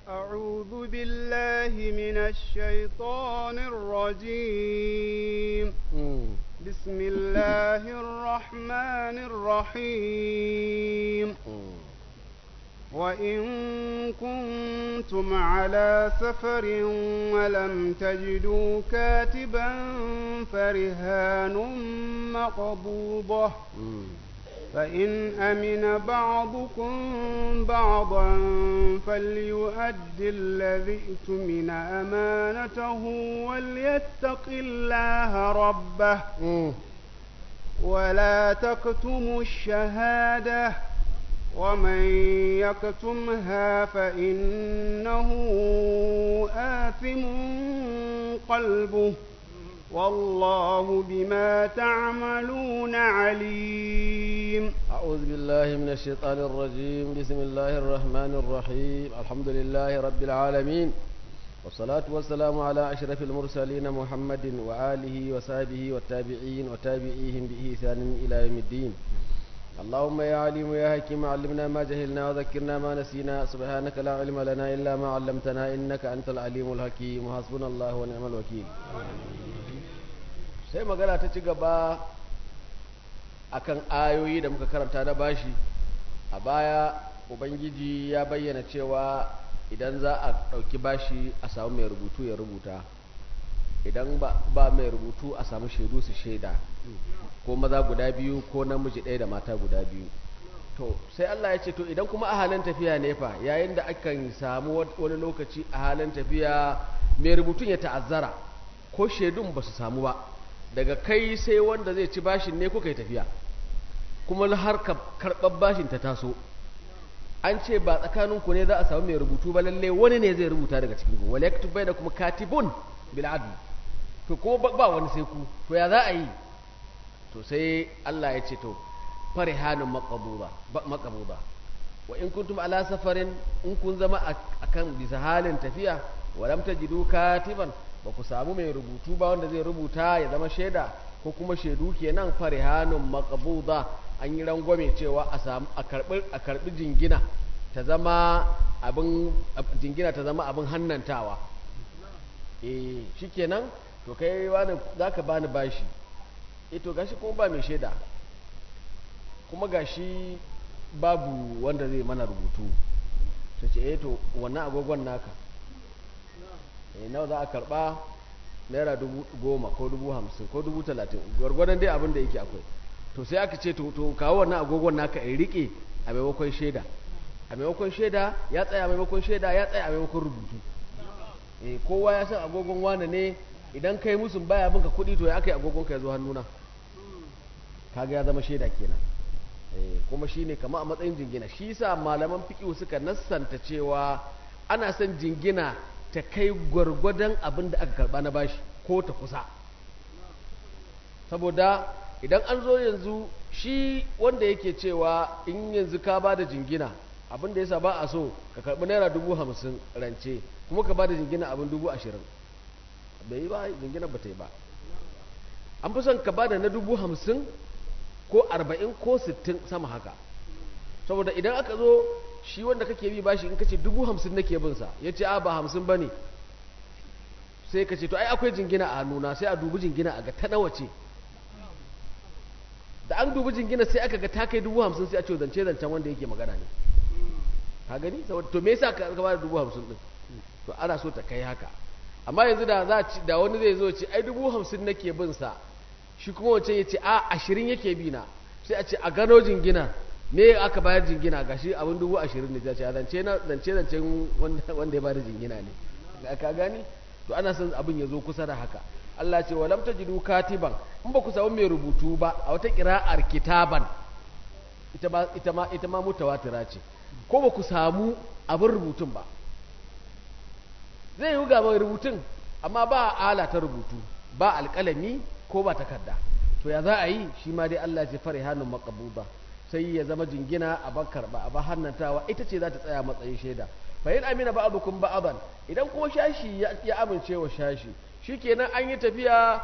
أعوذ بالله من الشيطان الرجيم بسم الله الرحمن الرحيم وإن كنتم على سفر ولم تجدوا كاتبا فرهان مقبوضة فإن أمن بعضكم بعضا فليؤد الذي اؤتمن أمانته وليتق الله ربه ولا تكتموا الشهادة ومن يكتمها فإنه آثم قلبه والله بما تعملون عليم أعوذ بالله من الشيطان الرجيم بسم الله الرحمن الرحيم الحمد لله رب العالمين والصلاة والسلام على أشرف المرسلين محمد وآله وصحبه والتابعين وتابعيهم بإحسان إلى يوم الدين اللهم يا عليم يا حكيم علمنا ما جهلنا وذكرنا ما نسينا سبحانك لا علم لنا إلا ما علمتنا إنك أنت العليم الحكيم وحسبنا الله ونعم الوكيل sai magana ta ci gaba akan ayoyi da muka karanta na bashi a baya ubangiji ya bayyana cewa idan za a ɗauki bashi a samu mai rubutu ya rubuta idan ba mai rubutu a samu shaidu su shaida ko maza guda biyu ko namiji ɗaya da mata guda biyu to sai Allah ya ce to idan kuma a halin tafiya ne fa yayin da akan samu wani lokaci a halin tafiya mai rubutun ya ta'azzara ko shaidun ba su samu ba daga kai sai wanda zai ci bashin ne kuka yi tafiya kuma har karɓar bashin ta taso an ce ba tsakaninku ne za a samu mai rubutu ba lalle wani ne zai rubuta daga cikin ku wala yaktub da kuma katibun bil adl to ko ba wani sai ku to ya za a yi to sai Allah ya ce to farihanun maqbuda maqbuda wa in kuntum ala safarin in kun zama akan bisa halin tafiya wa lam tajidu katiban ba ku samu mai rubutu ba wanda zai rubuta ya zama shaida ko kuma shaidu kenan farihanun maqbuda an yi rangwame cewa a samu a karbi a karbi jingina ta zama abin jingina ta zama abin hannantawa eh shikenan to kai wani zaka bani bashi eh to gashi kuma ba mai shaida kuma gashi babu wanda zai mana rubutu sai ce eh to wannan agogon naka eh nawa za a karba naira dubu goma ko dubu hamsin ko dubu talatin gwargwadon dai abin da yake akwai to sai aka ce to to kawo wannan agogon naka in rike a maimakon shaida a maimakon shaida ya tsaya a maimakon shaida ya tsaya a maimakon rubutu eh kowa ya san agogon wane ne idan kai musu baya binka kuɗi to ya aka yi agogon ka ya zo hannuna kaga ya zama shaida kenan eh kuma shine kama a matsayin jingina shi yasa malaman fiqh suka nassanta cewa ana son jingina ta kai gwargwadon abin da aka karba na bashi ko ta kusa saboda idan an zo yanzu shi wanda yake cewa in yanzu ka ba da jingina abin da yasa ba a so ka karbi naira dubu hamsin rance kuma ka ba da jingina abin dubu ashirin bai yi ba jingina ba ta yi ba an fi son ka ba da na dubu hamsin ko arba'in ko sittin sama haka saboda idan aka zo shi wanda kake bi bashi in kace dubu hamsin nake bin sa ya ce a ba hamsin ba ne sai ka ce to ai akwai jingina a hannuna sai a dubi jingina a ga ta nawa ce da an dubi jingina sai aka ga ta kai dubu hamsin sai a ce zance zancen wanda yake magana ne ka gani saboda to me yasa ka ba da dubu hamsin din to ana so ta kai haka amma yanzu da za ci da wani zai zo ce ai dubu hamsin nake bin sa shi kuma wancan ya ce a ashirin yake bi na sai a ce a gano jingina me aka bayar jingina gashi abin dubu ashirin ne zai ce zance na zance zancen wanda ya bada jingina ne ka gani to ana son abin ya zo kusa da haka Allah ce wa lam tajidu katiban in ba ku samu mai rubutu ba a wata kira'ar kitaban ita ma ita ma ita ma mutawatira ce ko ba ku samu abin rubutun ba zai yi ga mai rubutun amma ba ala ta rubutu ba alƙalami ko ba takarda to ya za a yi shi ma dai Allah ce fare hannun maqbuda sai ya zama jingina a bakar ba a ba hannantawa ita ce za ta tsaya matsayin shaida fa in amina ba'dukum ba'dan idan kuma shashi ya amince wa shashi shikenan an yi tafiya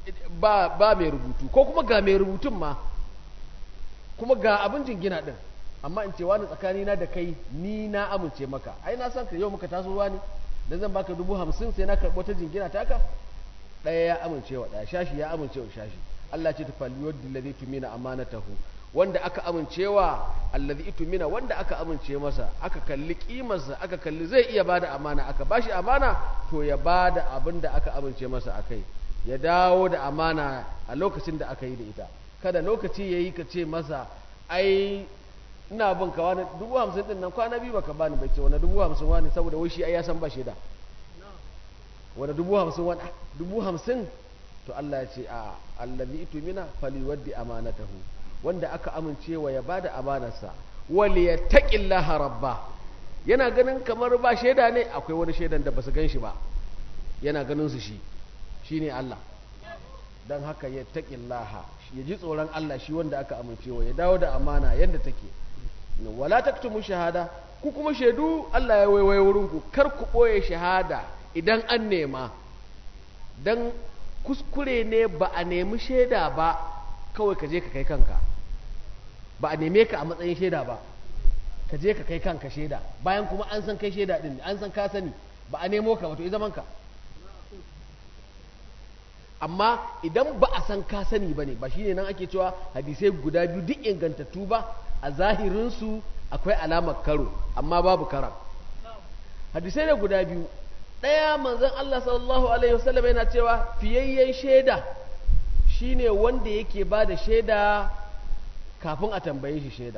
ba ba mai rubutu ko kuma ga mai rubutun ma kuma ga abin jingina din amma in ce wani tsakanina da kai ni na amince maka ai na san ka yau muka taso wani dan zan baka dubu hamsin sai na karɓo ta jingina taka ɗaya ya amince wa ɗaya shashi ya amince wa shashi Allah ce ta faliyoddi ladhi tumina amanatahu wanda aka amincewa allazi itumina wanda aka amince masa aka kalli kimarsa aka kalli zai iya bada amana aka bashi amana to ya bada abin da aka amince masa akai ya dawo da amana a lokacin da aka yi da ita kada lokaci yayi ka ce masa ai ina bin ka wani dubu hamsin din nan kwana biyu baka bani bai ce wani dubu hamsin wani saboda wai shi ai ya san ba shaida wani dubu hamsin wani dubu hamsin to Allah ya ce a allazi itumina faliwaddi amanatahu wanda aka amincewa ya bada amanarsa wal yattaqillaha rabba yana ganin kamar ba shaida ne akwai wani shaidan da basu gan shi ba yana ganin su shi shine Allah dan haka yattaqillaha ya ji tsoron Allah shi wanda aka amincewa ya dawo da amana yadda take wala taktumu shahada ku kuma shaidu Allah ya waiwaye wurin ku kar ku boye shahada idan an nema dan kuskure ne ba a nemi shaida ba kawai ka je ka kai kanka ba a neme ka a matsayin shaida ba ka je ka kai kanka shaida bayan kuma an san kai shaida din an san ka sani ba a nemo ka ba to i zaman ka amma idan ba a san ka sani ba ne ba shine nan ake cewa hadisai guda biyu duk ingantattu ba a zahirinsu akwai alamar karo amma babu karam hadisai ne guda biyu ɗaya manzon Allah sallallahu alaihi wasallam yana cewa fiyayyen shaida shine wanda yake ba da shaida kafin a tambaye shi shaida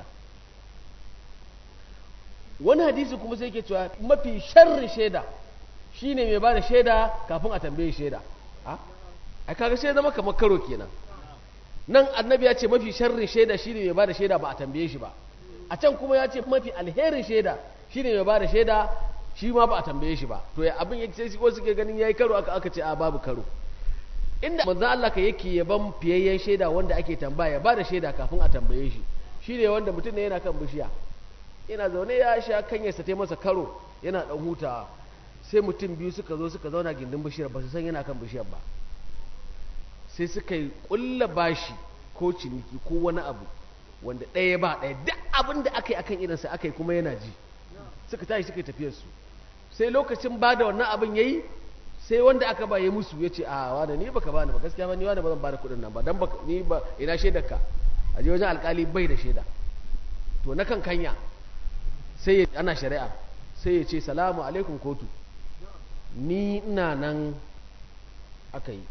wani hadisi kuma sai yake cewa mafi sharri shaida shine mai ba da shaida kafin a tambaye shaida a kaga sai zama kamar karo kenan nan annabi ya ce mafi sharri shaida shine mai ba da shaida ba a tambaye shi ba a can kuma ya ce mafi alherin shaida shine mai ba da shaida shi ma ba a tambaye shi ba to ya abin yake sai wasu suke ganin yayi karo aka aka ce a babu karo inda manzon Allah ka yake yaban fiyayyen shaida wanda ake tambaya ya bada shaida kafin a tambaye shi shine wanda mutum ne yana kan bishiya yana zaune ya sha kanyarsa ta masa karo yana dan hutawa sai mutum biyu suka zo suka zauna gindin bishiyar ba su san yana kan bishiyar ba sai suka yi kulla bashi ko ciniki ko wani abu wanda ɗaya ba ɗaya duk abin da aka yi akan irinsa aka yi kuma yana ji suka tashi suka yi tafiyarsu sai lokacin ba da wannan abin ya yi sai wanda aka ba ya musu ya ce a wanda ni baka bani ba gaskiya ba ni wanda ba zan bada kuɗin nan ba dan ni ba ina shaidar ka a je wajen alkali bai da shaida to na kan kanya sai ana shari'a sai ya ce salamu alaikum kotu ni ina nan aka yi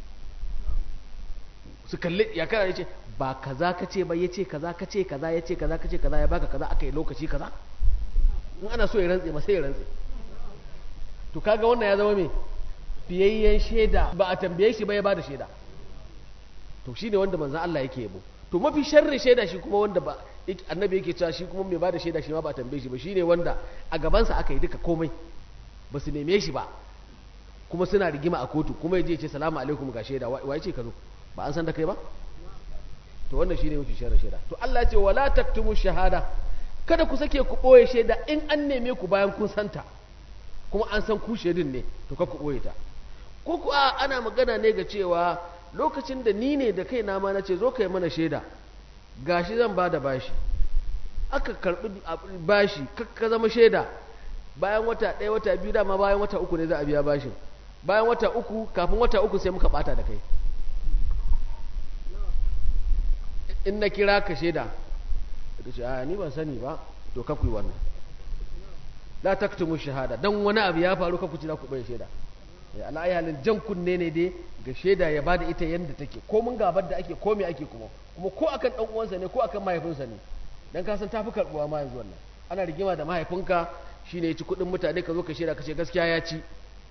su kalli ya kara ya ce ba kaza ka ce ba ya ce kaza ka ce kaza ya ce kaza ka ce kaza ya baka kaza aka yi lokaci kaza in ana so ya rantse ma sai ya rantse to kaga wannan ya zama me fiyayyen shaida ba a tambaye shi ba ya bada shaida to shi ne wanda manzan Allah yake yabo to mafi sharri shaida shi kuma wanda ba annabi yake cewa shi kuma mai bada shaida shi ma ba a tambaye shi ba shi ne wanda a gabansa aka yi duka komai ba su neme shi ba kuma suna rigima a kotu kuma yaje ce salamu alaikum ga shaida wa ya ce ka zo ba an san da kai ba to wannan shine mafi sharri shaida to Allah ya ce wala taktumu shahada kada ku sake ku ɓoye shaida in an neme ku bayan kun santa kuma an san ku shaidun ne to ka ku ɓoye ta ko kuwa ana magana ne ga cewa lokacin da ni ne da kai na ma na ce zo kai mana shaida gashi zan ba da bashi aka karɓi bashi ka zama shaida bayan wata ɗaya wata biyu dama bayan wata uku ne za a biya bashin bayan wata uku kafin wata uku sai muka ɓata da kai in na kira ka shaida da ce a ni ban sani ba to ka kuyi wannan la taktumu shahada dan wani abu ya faru ka kuci za ku bai shaida ya ala halin jan kunne ne dai ga shaida ya bada ita yanda take ko mun gabar da ake ko me ake kuma kuma ko akan dan uwansa ne ko akan mahaifinsa ne dan ka san tafi karbuwa ma yanzu wannan ana rigima da mahaifinka shine ya ci kuɗin mutane ka zo ka shaida ka ce gaskiya ya ci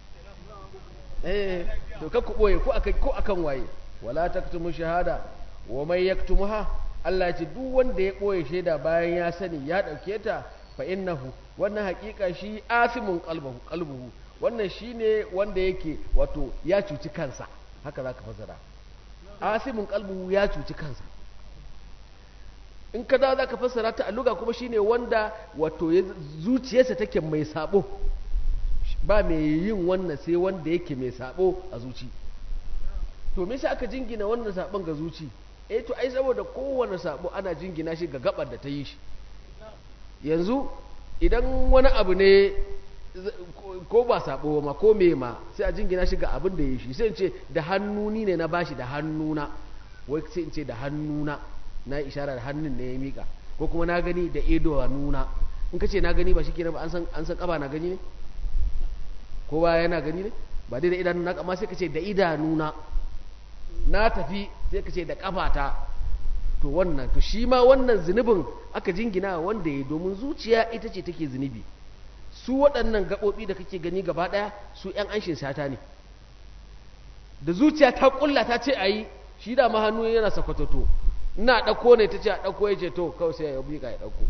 eh to ka ku boye ko akan ko akan waye wala taktumu shahada wa mai yaktumuha Allah ce duk wanda ya ɓoye shaida bayan ya sani ya ɗauke ta fa innahu wannan haƙiƙa shi asimun qalbuhu qalbuhu wannan shine wanda yake wato ya cuci kansa haka zaka fasara asimun qalbuhu ya cuci kansa in ka dawo zaka fasara ta aluga kuma shine wanda wato zuciyarsa take mai sabo ba mai yin wannan sai wanda yake mai sabo a zuci to me yasa aka jingina wannan sabon ga zuci eh to ai saboda kowane sabo ana jingina shi ga gabar da ta yi shi yanzu idan wani abu ne ko ba sabo ma ko me ma sai a jingina shi ga abin da ya shi sai in ce da hannuni ne na bashi da hannuna wai sai in ce da hannuna na ishara da hannun ne ya mika ko kuma na gani da ido a nuna in ka ce na gani ba shi kenan ba an san an san kaba na gani ne ko ba yana gani ne ba dai da idanu na amma sai ka ce da idanuna na tafi sai ka ce da kafata to wannan to shi ma wannan zunubin aka jingina wanda ya domin zuciya ita ce take zunubi su waɗannan gaɓoɓi da kake gani gaba ɗaya su ‘yan anshin sata ne da zuciya ta ƙulla ta ce a yi shi da ma hannu yana sakwatoto ina ɗauko ne ta ce a ɗauko ya ce to kawai sai ya buƙa ya ɗauko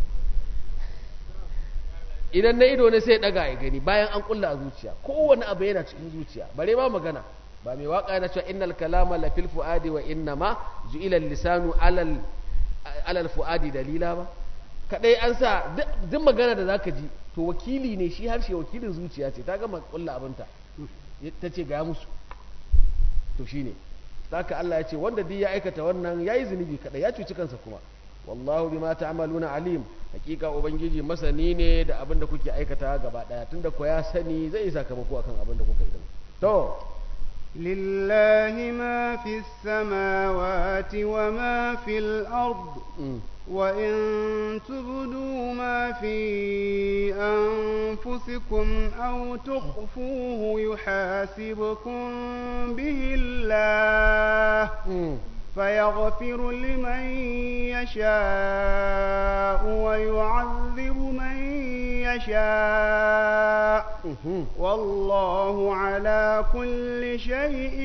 idan na ido ne sai ya ɗaga ya gani bayan an ƙulla a zuciya kowane abu yana cikin zuciya bare ma magana ba mai waka yana cewa innal kalama la fil fuadi wa inna ma ju'ila lisanu alal alal fuadi dalila ba kadai an sa duk magana da zaka ji to wakili ne shi harshe wakilin zuciya ce ta gama kulla abinta ta ce ga musu to shine haka Allah ya ce wanda duk ya aikata wannan yayi zunubi kadai ya cuci kansa kuma wallahu bima ta'maluna alim hakika ubangiji masani ne da abin da kuke aikata gaba daya tunda ko ya sani zai sakamako akan abin da kuka yi to لله ما في السماوات وما في الأرض وإن تبدوا ما في أنفسكم أو تخفوه يحاسبكم به الله فيغفر لمن يشاء ويعذب من يشاء والله على كل شيء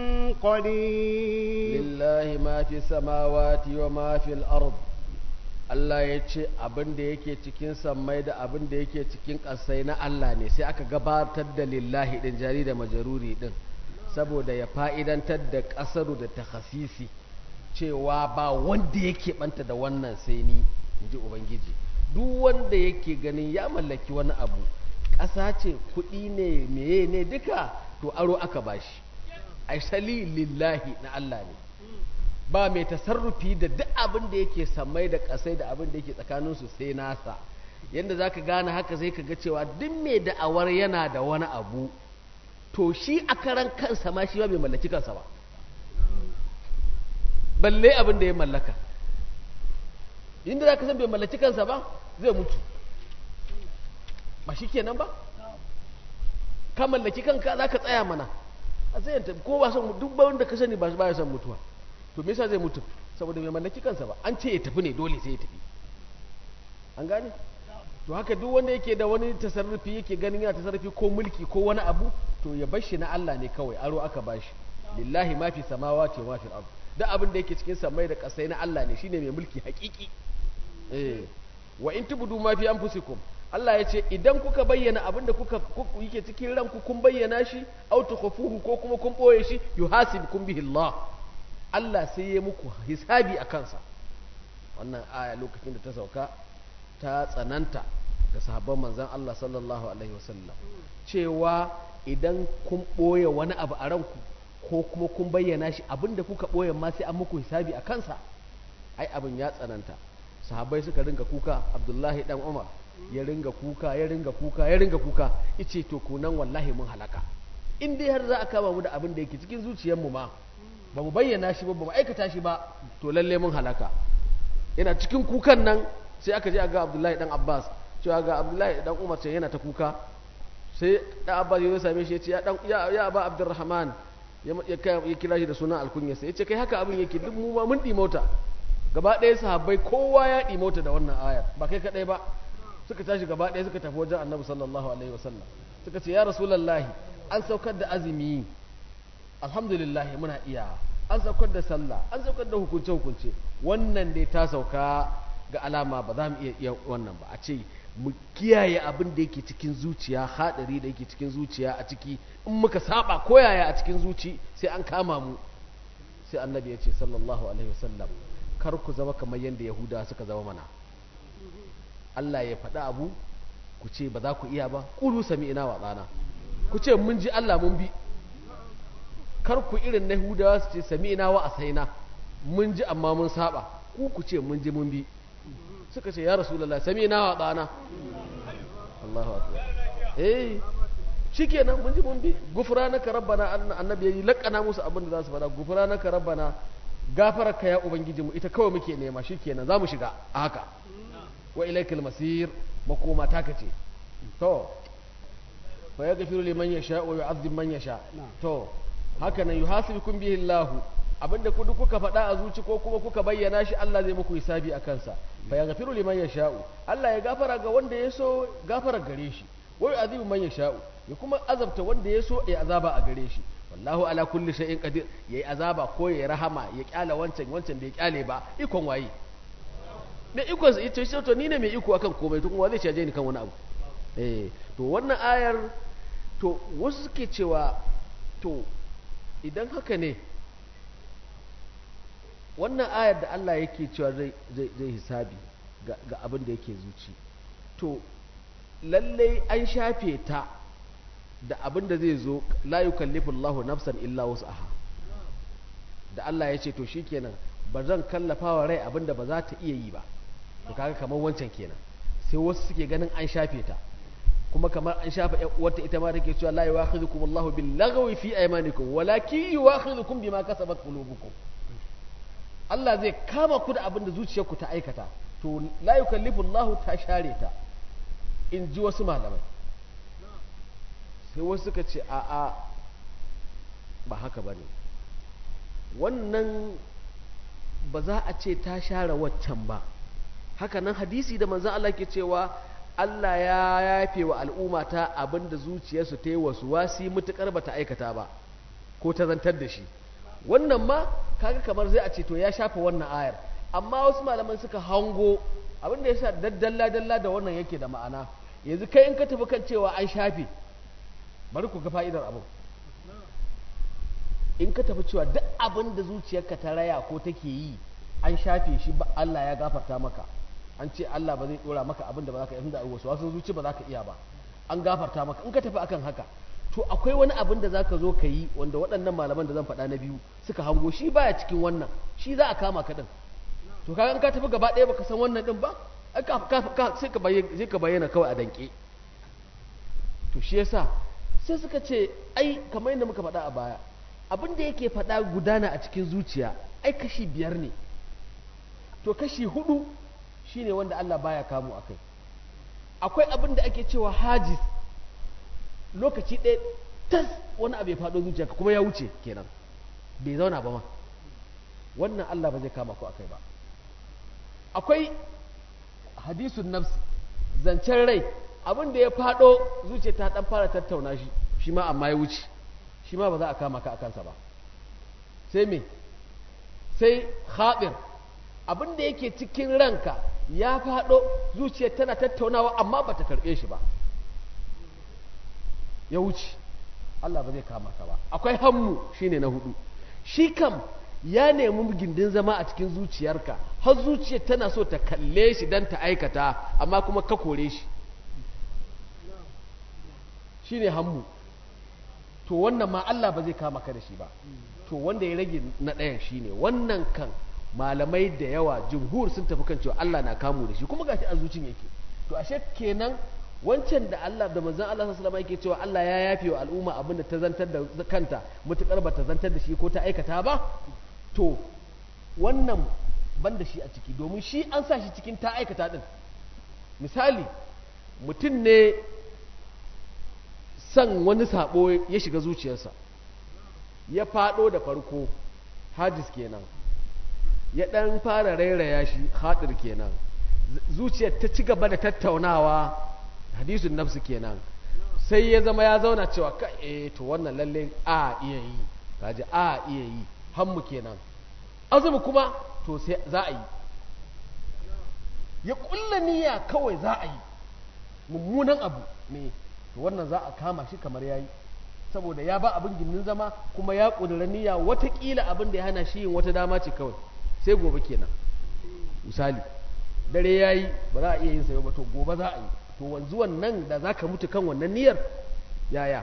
قدير لله ما في السماوات وما في الأرض Allah ya ce abin da yake cikin sammai da abin da yake cikin ƙasai na Allah ne sai aka gabatar da lillahi ɗin jari da majaruri ɗin saboda ya fa'idantar da ƙasaru da takhasisi cewa ba wanda yake ɓanta da wannan sai ni in ji Ubangiji duk wanda yake ganin ya mallaki wani abu ƙasa ce kuɗi ne meye ne duka to aro aka bashi aisali lillahi na Allah ne ba mai tasarrufi da duk abin da yake samai da ƙasai da abin da yake tsakaninsu sai nasa yadda za ka gane haka sai ka ga cewa duk mai da'awar yana da wani abu to shi a karan kansa ma shi ba bai mallaki kansa ba balle abin da ya mallaka inda za ka san bai mallaki kansa ba zai mutu ba shi kenan ba ka mallaki kanka za ka tsaya mana a tsayin ko ba son duk wanda ka sani ba ya son mutuwa to me yasa zai mutu saboda bai mallaki kansa ba an ce ya tafi ne dole sai ya tafi an gane to haka duk wanda yake da wani tasarrufi yake ganin yana tasarrufi ko mulki ko wani abu to ya bar shi na Allah ne kawai aro aka bashi lillahi ma fi samawati wa ma fi al-ard duk abin da yake cikin samai da kasai na Allah ne shine mai mulki hakiki eh wa in tubudu ma fi anfusikum Allah ya ce idan kuka bayyana abin da kuka yake cikin ranku kun bayyana shi au tukhfuhu ko kuma kun boye shi yuhasibukum bihi Allah Allah sai ya muku hisabi a kansa wannan aya lokacin da ta sauka ta tsananta da sahabban manzan Allah sallallahu alaihi wasallam cewa idan kun ɓoye wani abu a ranku ko kuma kun bayyana shi abinda kuka ɓoye ma sai an muku hisabi a kansa ai abin ya tsananta sahabbai suka ringa kuka abdullahi dan umar ya ringa kuka ya ringa kuka ya ringa kuka ice to kunan wallahi mun halaka in dai har za a kama mu da abin da yake cikin zuciyarmu ma ba mu bayyana shi ba ba mu aikata shi ba to lalle mun halaka yana cikin kukan nan sai aka je ga Abdullahi dan Abbas cewa ga Abdullahi dan Umar ce yana ta kuka sai dan Abbas ya same shi ya ce ya dan ya ya Aba Abdurrahman ya kira shi da sunan alkunya sai ya ce kai haka abin yake duk mu ma mun dimota gaba ɗaya sahabbai kowa ya dimota da wannan aya ba kai kadai ba suka tashi gaba ɗaya suka tafi wajen Annabi sallallahu alaihi wasallam suka ce ya Rasulullahi an saukar da azumi alhamdulillah muna iya an saukar da sallah an saukar da hukunce-hukunce wannan dai ta sauka ga alama ba za mu iya iya wannan ba a ce mu kiyaye abin da yake cikin zuciya hadari da yake cikin zuciya a ciki in muka saba koyaya a cikin zuci sai an kama mu sai annabi ya ce sallallahu alaihi wasallam kar ku zama kamar yadda yahuda suka zama mana Allah ya faɗi abu ku ce ba za ku iya ba ƙulu sami ina wa ɗana ku ce mun ji Allah mun bi kar ku irin na Yahudawa su ce sami ina wa asaina mun ji amma mun saba ku ku ce mun ji mun bi suka ce ya rasulullah sami na wa ɗana Allahu akbar eh shikenan mun ji mun bi gufranaka rabbana annabi yayi lakana musu abin da za su faɗa gufranaka rabbana gafararka ya ubangiji mu ita kawai muke nema shikenan za mu shiga a haka wa ilaikal masir makoma taka ce to fa yaghfiru liman yasha wa yu'adhib man yasha to haka nan yuhasibukum bihi Allah abinda ku duk kuka faɗa a zuci ko kuma kuka bayyana shi Allah zai muku hisabi a kansa fa yaghfiru liman yasha Allah ya gafara ga wanda ya so gafara gare shi wa yu'adhibu man yasha ya kuma azabta wanda ya so ya azaba a gare shi wallahu ala kulli shay'in qadir yayi azaba ko yayi rahama ya kyala wancan wancan da ya kyale ba ikon waye me ikon sai to to ni ne mai iko akan komai to kuma zai caje ni kan wani abu eh to wannan ayar to wasu suke cewa to idan haka ne wannan ayar da Allah yake cewa zai zai hisabi ga abin da yake zuci to lallai an shafe ta da abin da zai zo la yukallifu Allahu nafsan illa wus'aha da Allah ya ce to shikenan ba zan kallafa wa rai abin da ba za ta iya yi ba to kaga kamar wancan kenan sai wasu suke ganin an shafe ta kuma kamar an shafa ƴan uwarta ita ma take cewa la yu'akhidhukum Allahu bil lagwi fi aymanikum walakin yu'akhidhukum bima kasabat qulubukum Allah zai kama ku da abin da zuciyarku ta aikata to la yukallifu Allahu ta share ta in ji wasu malamai sai wasu suka ce a'a ba haka ba ne wannan ba za a ce ta share waccan ba haka nan hadisi da manzan Allah ke cewa Allah ya yafe wa al'umma ta abinda zuciyarsu ta yi wasu wasi mutukar ba ta aikata ba ko ta zantar da shi wannan ma kaga kamar zai a ce to ya shafa wannan ayar amma wasu malaman suka hango abinda ya sa daddalla dalla da wannan yake da ma'ana yanzu kai in ka tafi kan cewa an shafe bari ku ga fa'idar abin in ka tafi cewa duk abin da zuciyarka ta raya ko take yi an shafe shi ba Allah ya gafarta maka an ce Allah ba zai dora maka abin da ba za ka yi da wasu wasu zuci ba za ka iya ba an gafarta maka in ka tafi akan haka to akwai wani abin da za ka zo ka yi wanda waɗannan malaman da zan faɗa na biyu suka hango shi baya cikin wannan shi za a kama ka ɗin to kaga in ka tafi gaba ɗaya baka san wannan ɗin ba sai ka bayyana kawai a danke to shi yasa sai suka ce ai kamar yadda muka faɗa a baya abin da yake faɗa gudana a cikin zuciya ai kashi biyar ne to kashi hudu shine wanda Allah baya kamo a kai akwai abin da ake cewa hajis lokaci ɗaya tas wani abu ya faɗo zuciya kuma ya wuce kenan bai zauna ba ma wannan Allah ba zai kama ku a kai ba akwai hadisun nafsi zancen rai abin da ya faɗo zuciya ta ɗan fara tattauna shi shi ma amma ya wuce shi ma ba za a kama ka a kansa ba sai me sai haɗin abin da yake cikin ranka ya faɗo zuciyar tana tattaunawa amma ba ta karɓe shi ba ya wuce Allah ba zai kama ka ba akwai hammu shine na hudu shi kam ya nemi gindin zama a cikin zuciyarka har zuciyar tana so ta kalle shi don ta aikata amma kuma ka kore shi shine hammu to wannan ma Allah ba zai kama ka da shi ba to wanda ya rage na ɗayan shine wannan kan malamai da yawa jumhur sun tafi kan cewa Allah na kamu da shi kuma gashi a zucin yake to ashe kenan wancan da Allah da manzon Allah sallallahu alaihi yake cewa Allah ya yafe wa al'umma abinda ta zantar da kanta mutukar ba ta zantar da shi ko ta aikata ba to wannan ban da shi a ciki domin shi an sa shi cikin ta aikata din misali mutum ne san wani sabo ya shiga zuciyarsa ya fado da farko hadis kenan ya dan fara rairaya shi hadir kenan zuciyar ta ci gaba da tattaunawa hadisun nafsu kenan sai ya zama ya zauna cewa ka eh to wannan lalle a iya yi kaji a iya yi hammu kenan azumi kuma to sai za a yi ya kulla niyya kawai za a yi mummunan abu ne to wannan za a kama shi kamar yayi saboda ya ba abin gindin zama kuma ya ƙudura niyya watakila abin da ya hana shi yin wata dama ce kawai sai gobe kenan misali dare ya yi ba za a iya yin sayo ba to gobe za a yi to wanzu wannan da za ka mutu kan wannan niyyar yaya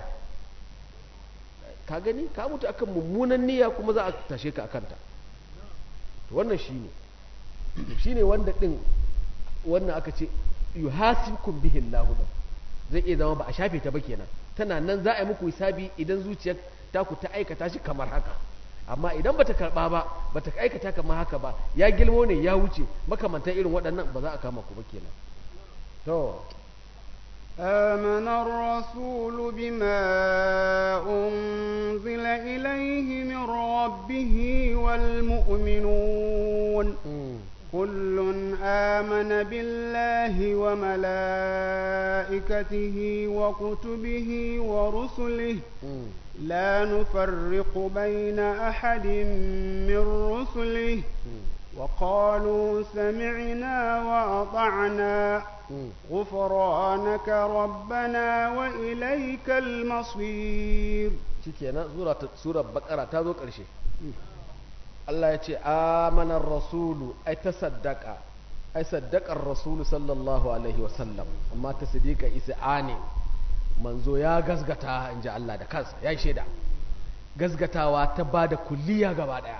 ka gani ka mutu akan mummunan niyya kuma za a tashe ka akanta to wannan shi ne shi ne wanda ɗin wannan aka ce yuhasibukum bihi Allah zai iya zama ba a shafe ta ba kenan tana nan za a yi muku hisabi idan zuciyar taku ta aikata shi kamar haka amma idan bata karba ba bata aikata kamar haka ba ya gilmo ne ya wuce makamantan irin waɗannan ba za a kama ku ba kenan to آمن الرسول بما أنزل إليه من ربه والمؤمنون كل آمن بالله وملائكته وكتبه ورسله لا نفرق بين أحد من رسله وقالوا سمعنا وأطعنا غفرانك ربنا وإليك المصير shikenan surar bakara ta zo ƙarshe Allah ya ce amanar rasulu ai ta saddaka ai saddakar rasulu sallallahu alaihi wasallam amma ta sidika isa'ani manzo ya gasgata in ji Allah da kansa ya shaida gasgatawa ta ba da kulliya gaba daya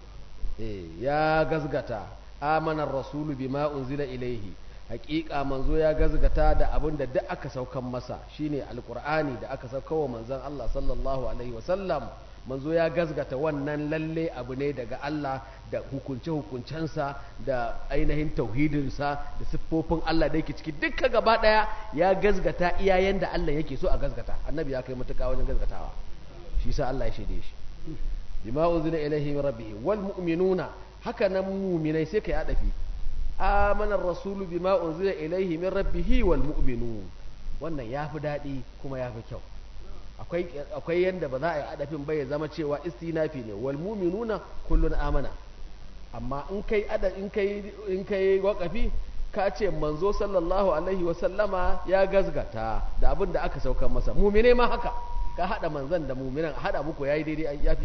ya gasgata amanar rasulu bima unzila ilaihi hakika manzo ya gazgata da abin da duk aka saukan masa shine alkur'ani da aka saukawa manzon Allah sallallahu alaihi wasallam manzo ya gazgata wannan lalle abu ne daga Allah da hukunce hukuncensa da ainihin tauhidinsa da siffofin Allah da yake ciki duka gaba daya ya gazgata iyayen da Allah yake so a gazgata annabi ya kai matuƙa wajen gazgatawa shi sa Allah ya shaide shi bima unzila ilaihi min rabbih wal mu'minuna haka nan mu'minai sai kai adafi amana rasulu bima unzila ilaihi min rabbihi wal mu'minun wannan yafi dadi kuma yafi kyau akwai akwai yanda ba za a yi adafin ba ya zama cewa istinafi ne wal mu'minuna kullun amana amma in kai ada in kai in kai waqafi ka ce manzo sallallahu alaihi wa sallama ya gazgata da abin da aka sauka masa mu'mine ma haka ka hada manzan da mu'minan hada muku yayi daidai yafi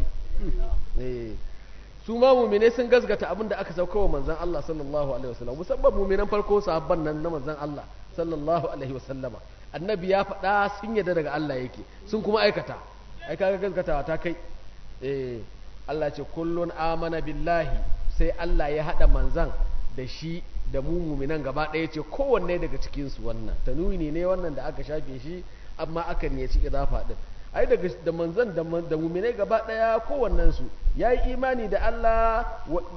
eh su ma mumine sun gazgata abin da aka sauka wa manzan Allah sallallahu alaihi wasallam musamman muminan farko sahabban nan na manzan Allah sallallahu alaihi wasallama annabi ya faɗa sun yadda daga Allah yake sun kuma aikata ai kaga gazgatawa ta kai eh Allah ce kullun amana billahi sai Allah ya hada manzan da shi da mu muminan gaba ɗaya ce kowanne daga cikin su wannan tanuni ne wannan da aka shafe shi amma aka niyaci idafa din ai daga da manzan da muminai gaba daya kowannen su yayi imani da Allah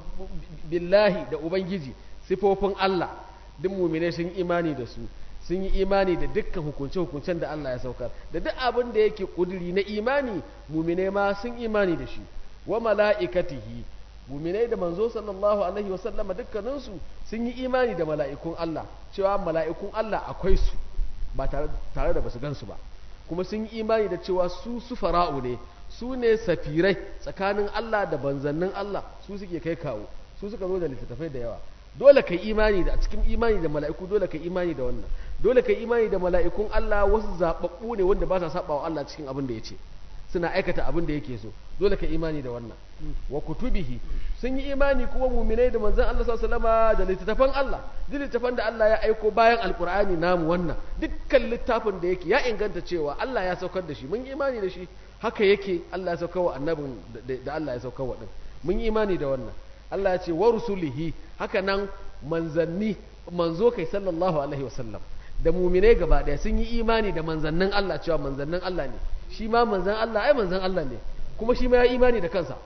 billahi da ubangiji sifofin Allah duk muminai sun imani da su sun yi imani da dukkan hukunce hukuncen da Allah ya saukar da duk abin da yake kuduri na imani muminai ma sun imani da shi wa mala'ikatihi muminai da manzo sallallahu alaihi wasallama dukkaninsu sun yi imani da mala'ikun Allah cewa mala'ikun Allah akwai su ba tare da basu gansu ba kuma sun yi imani da cewa su sufara'u ne su ne safirai tsakanin Allah da banzannin Allah su suke kai kawo su suka zo da littattafai da yawa dole kai imani da cikin imani da mala'iku dole kai imani da wannan dole kai imani da mala'ikun Allah wasu zababbu ne wanda ba sa saba wa Allah cikin abin da ya ce suna aikata abin da yake so dole kai imani da wannan wa kutubihi sun yi imani kuma muminai da manzon Allah sallallahu alaihi da littattafan Allah duk littattafan da Allah ya aiko bayan alkur'ani namu wannan dukkan littafin da yake ya inganta cewa Allah ya saukar da shi mun yi imani da shi haka yake Allah ya saukar wa annabin da Allah ya saukar wa din mun yi imani da wannan Allah ya ce wa rusulihi haka nan manzanni manzo kai sallallahu alaihi wasallam da muminai gaba daya sun yi imani da manzannin Allah cewa manzannin Allah ne shi ma manzan Allah ai manzan Allah ne kuma shi ma ya imani da kansa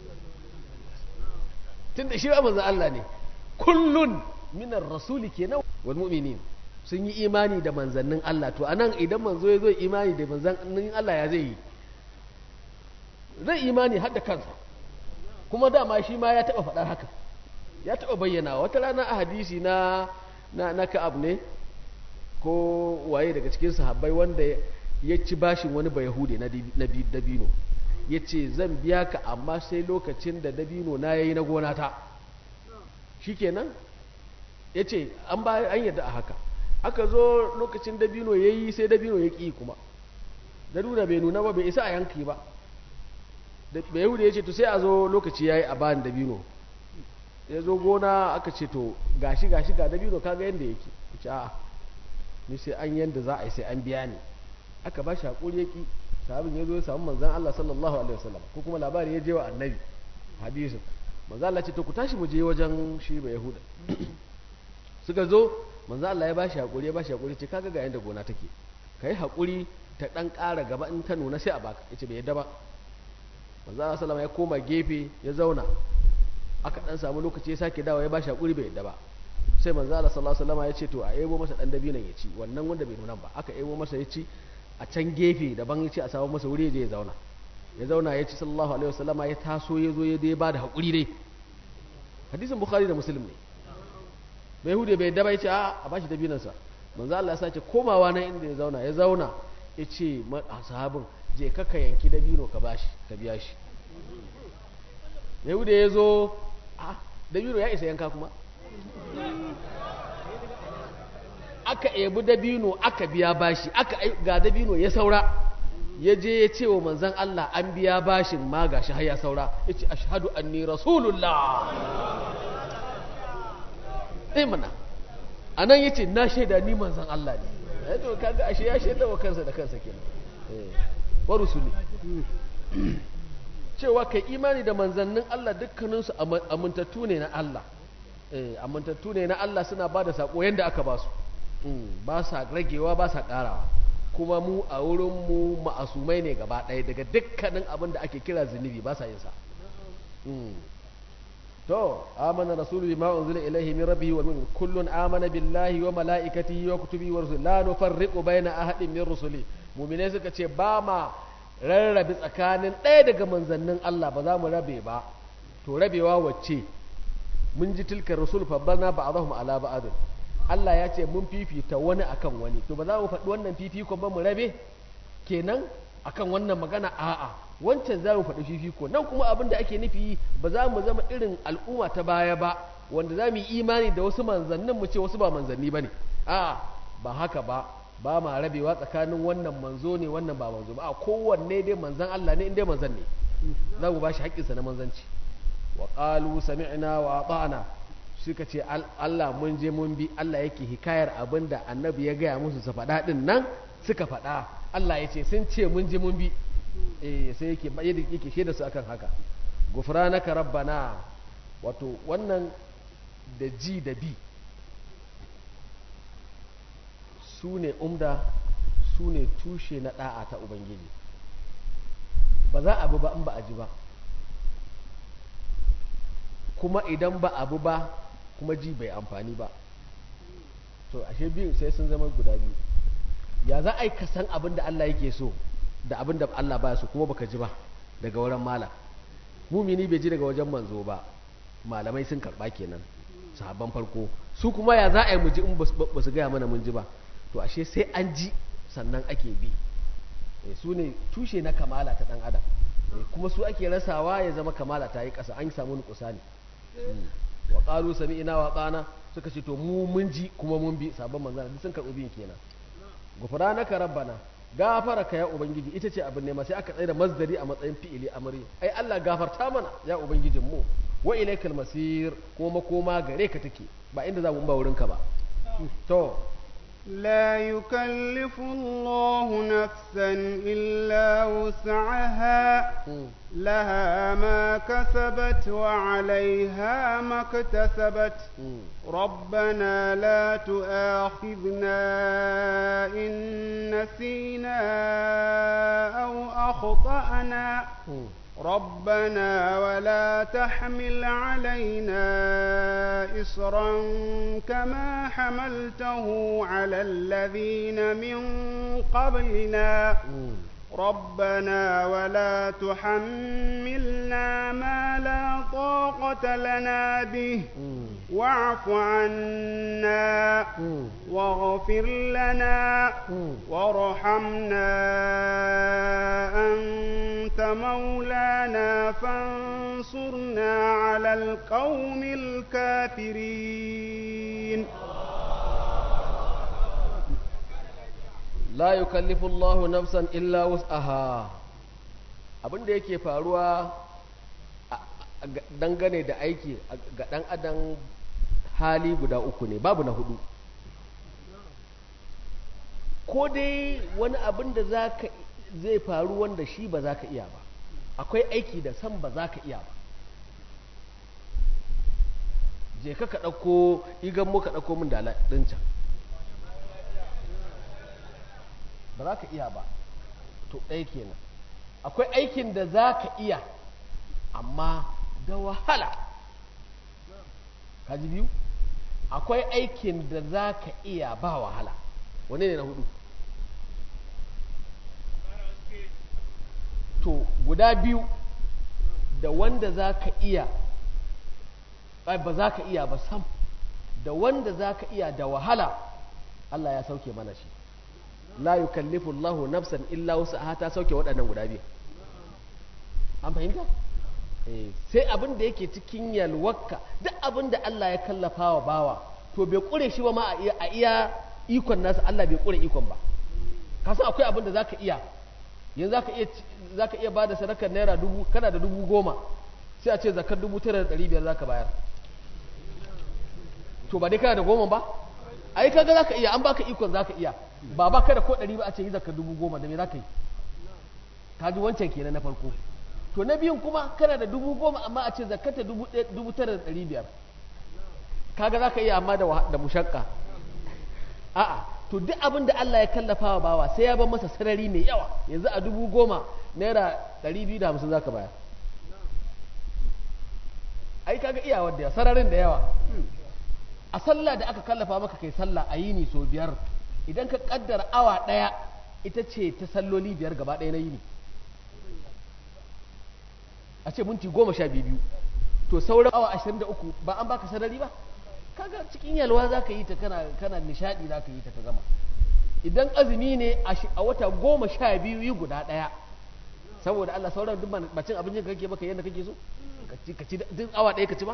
tunda shi ma manzan Allah ne kullun minar rasuli kenan wal mu'minin sun yi imani da manzannin Allah to anan idan manzo ya zo imani da manzannin Allah ya zai yi zai imani har da kansa kuma dama shi ma ya taba faɗar haka ya taba bayyana wata rana a hadisi na na na ka'ab ne ko waye daga cikin sahabbai wanda ya ci bashin wani bayahude na dabino ya ce zan biya ka amma sai lokacin da dabino na yayi na gona ta shikenan ya ce an ba an yadda a haka aka zo lokacin dabino ya yi sai dabino ya ƙi kuma da nuna bai nuna ba bai isa a yanki ba bayahude ya ce to sai a zo lokaci ya yi a bani dabino ya zo gona aka ce to gashi gashi ga dabino kaga yadda yake ce a'a ni sai an yanda za a yi sai an biya ni aka ba shi haƙuri ya ƙi sahabin ya zo ya samu manzan Allah sallallahu alaihi wasallam ko kuma labari ya je wa annabi hadisin manzan Allah ce to ku tashi mu je wajen shi ba yahuda suka zo manzo Allah ya bashi hakuri ya bashi hakuri ce kaga ga yanda gona take kai hakuri ta dan ƙara gaba in ta nuna sai a baka yace bai yadda ba manzo Allah sallama ya koma gefe ya zauna aka dan samu lokaci ya sake dawo ya bashi hakuri bai yadda ba sai manzo Allah sallallahu alaihi wasallam ya ce to a ebo masa dan dabinan ya ci wannan wanda bai nuna ba aka ebo masa ya ci a can gefe daban ya ce a samu masa wuri ya je ya zauna ya zauna ya ci sallallahu alaihi wasallama ya taso ya zo ya dai ba da hakuri dai hadisin bukhari da muslim ne bai hude bai daba ya ce a bashi dabinansa manzo Allah ya sace komawa nan inda ya zauna ya zauna ya ce sahabin je ka ka yanki dabino ka bashi ka biya shi yahuda ya zo a dabino ya isa yanka kuma aka ebi dabino aka biya bashi aka ga dabino ya saura ya je ya ce wa manzan Allah an biya bashin ma gashi har ya saura ya ce ashhadu anni rasulullah ɗai mana a nan ya ce na shaida ni manzan Allah ne ya to kaga ashe ya shaida wa kansa da kansa kenan wa rusuli cewa kai imani da manzannin Allah dukkaninsu amintattu ne na Allah amintattu ne na Allah suna ba da saƙo yadda aka ba su ba sa ragewa ba sa ƙarawa kuma mu a wurinmu ma'asumai ne gaba ɗaya daga dukkanin abin da ake kira zunubi ba sa yin sa to amana rasulu bima unzila ilayhi min rabbihi wa min kullun amana billahi wa malaikatihi wa kutubihi wa rusulihi la nufarriqu baina ahadin min rusuli mu'mine suka ce ba ma rarrabe tsakanin ɗaya daga manzannin Allah ba za mu rabe ba to rabewa wacce mun ji tilka rasul fabbalna ba'dahum ala ba'd Allah ya ce mun fifita wani akan wani to ba za mu faɗi wannan fifikon ba mu rabe kenan akan wannan magana a'a wancan za mu faɗi fifiko nan kuma abin da ake nufi ba za mu zama irin al'umma ta baya ba wanda za mu yi imani da wasu manzannin mu ce wasu ba manzanni ba ne a'a ba haka ba ba ma rabewa tsakanin wannan manzo ne wannan ba manzo ba a kowanne dai manzan Allah ne inda manzan ne za mu ba shi haƙƙinsa na manzanci wa qalu sami'na wa ata'na suka ce Allah mun je mun bi Allah yake hikayar abin da annabi ya gaya musu su faɗa ɗin nan suka faɗa Allah ya ce sun ce mun je mun bi eh sai yake yadda yake shaida su akan haka gufranaka rabbana wato wannan da ji da bi su ne umda su ne tushe na ɗa'a ta ubangiji ba za a bi ba in ba a ji ba kuma idan ba abu ba kuma ji bai amfani ba to ashe biyu sai sun zama guda biyu ya za a yi kasan abin da Allah yake so da abin da Allah ba su kuma baka ji ba daga wurin malam mumini bai ji daga wajen manzo ba malamai sun karba kenan sahabban farko su kuma ya za a yi mu ji in ba su gaya mana mun ji ba to ashe sai an ji sannan ake bi su ne tushe na kamala ta dan adam kuma su ake rasawa ya zama kamala ta yi ƙasa an samu nukusa ne wa ƙalu sami ina wa tsana suka ce to mu mun ji kuma mun bi sabon manzana duk sun karɓi biyin kenan gufura na ka rabbana gafara ka ya ubangiji ita ce abin nema sai aka tsaye da masdari a matsayin fi'ili amri ai Allah gafarta mana ya ubangijin mu wa ilaikal masir kuma makoma gare ka take ba inda za mu ba wurinka ba to لا يكلف الله نفسا إلا وسعها لها ما كسبت وعليها ما اكتسبت ربنا لا تؤاخذنا إن نسينا أو أخطأنا ربنا ولا تحمل علينا إصرا كما حملته على الذين من قبلنا ربنا ولا تحملنا ما لا طاقة لنا به واعف عنا واغفر لنا وارحمنا أنت مولانا فانصرنا على القوم الكافرين la yukallifu Allahu nafsan illa wus'aha abin da yake faruwa dangane da aiki ga dan adam hali guda uku ne babu na hudu ko dai wani abin da zaka zai faru wanda shi ba za ka iya ba akwai aiki da san ba za ka iya ba je ka ka ɗauko igan mu ka ɗauko min da ɗin can ba za ka iya ba to ɗaya kenan akwai aikin da za ka iya amma da wahala kaji biyu akwai aikin da za ka iya ba wahala wane ne na hudu to guda biyu da wanda za ka iya ba za ka iya ba sam da wanda za ka iya da wahala Allah ya sauke mana shi la yukallifu Allahu nafsan illa wus'aha ta sauke waɗannan guda biyu an fahimta eh sai abin da yake cikin yalwakka duk abin da Allah ya kallafa wa bawa to bai kure shi ba ma a iya a iya ikon nasa Allah bai kure ikon ba ka san akwai abin da zaka iya yanzu zaka iya zaka iya bada sadakar naira dubu kana da dubu goma sai a ce zakar dubu tara da ɗari biyar zaka bayar to ba dai kana da goma ba ai kaga zaka iya an baka ikon zaka iya ba ba kada ko ɗari ba a ce yi zakar dubu goma da me zaka yi ka ji wancan kenan na farko to na biyun kuma kana da dubu goma amma a ce zakata dubu tara da ɗari biyar kaga za ka iya amma da mushakka a'a to duk abin da Allah ya kallafa wa bawa sai ya bar masa sarari mai yawa yanzu a dubu goma naira ɗari biyu da hamsin za ka bayar ai kaga iyawar da sararin da yawa a sallah da aka kallafa maka kai sallah a yini so biyar idan ka kaddara awa ɗaya ita ce ta salloli biyar gaba ɗaya na yini a ce minti goma sha biyu to sauran awa ashirin da uku ba an baka sarari ba kaga cikin yalwa za ka yi ta kana, kana nishadi za ka yi ta ka gama idan azumi ne a wata goma sha biyu yi guda ɗaya saboda Allah sauran duk bacin abincin kake baka yadda kake so ka ci duk awa ɗaya ka ci ba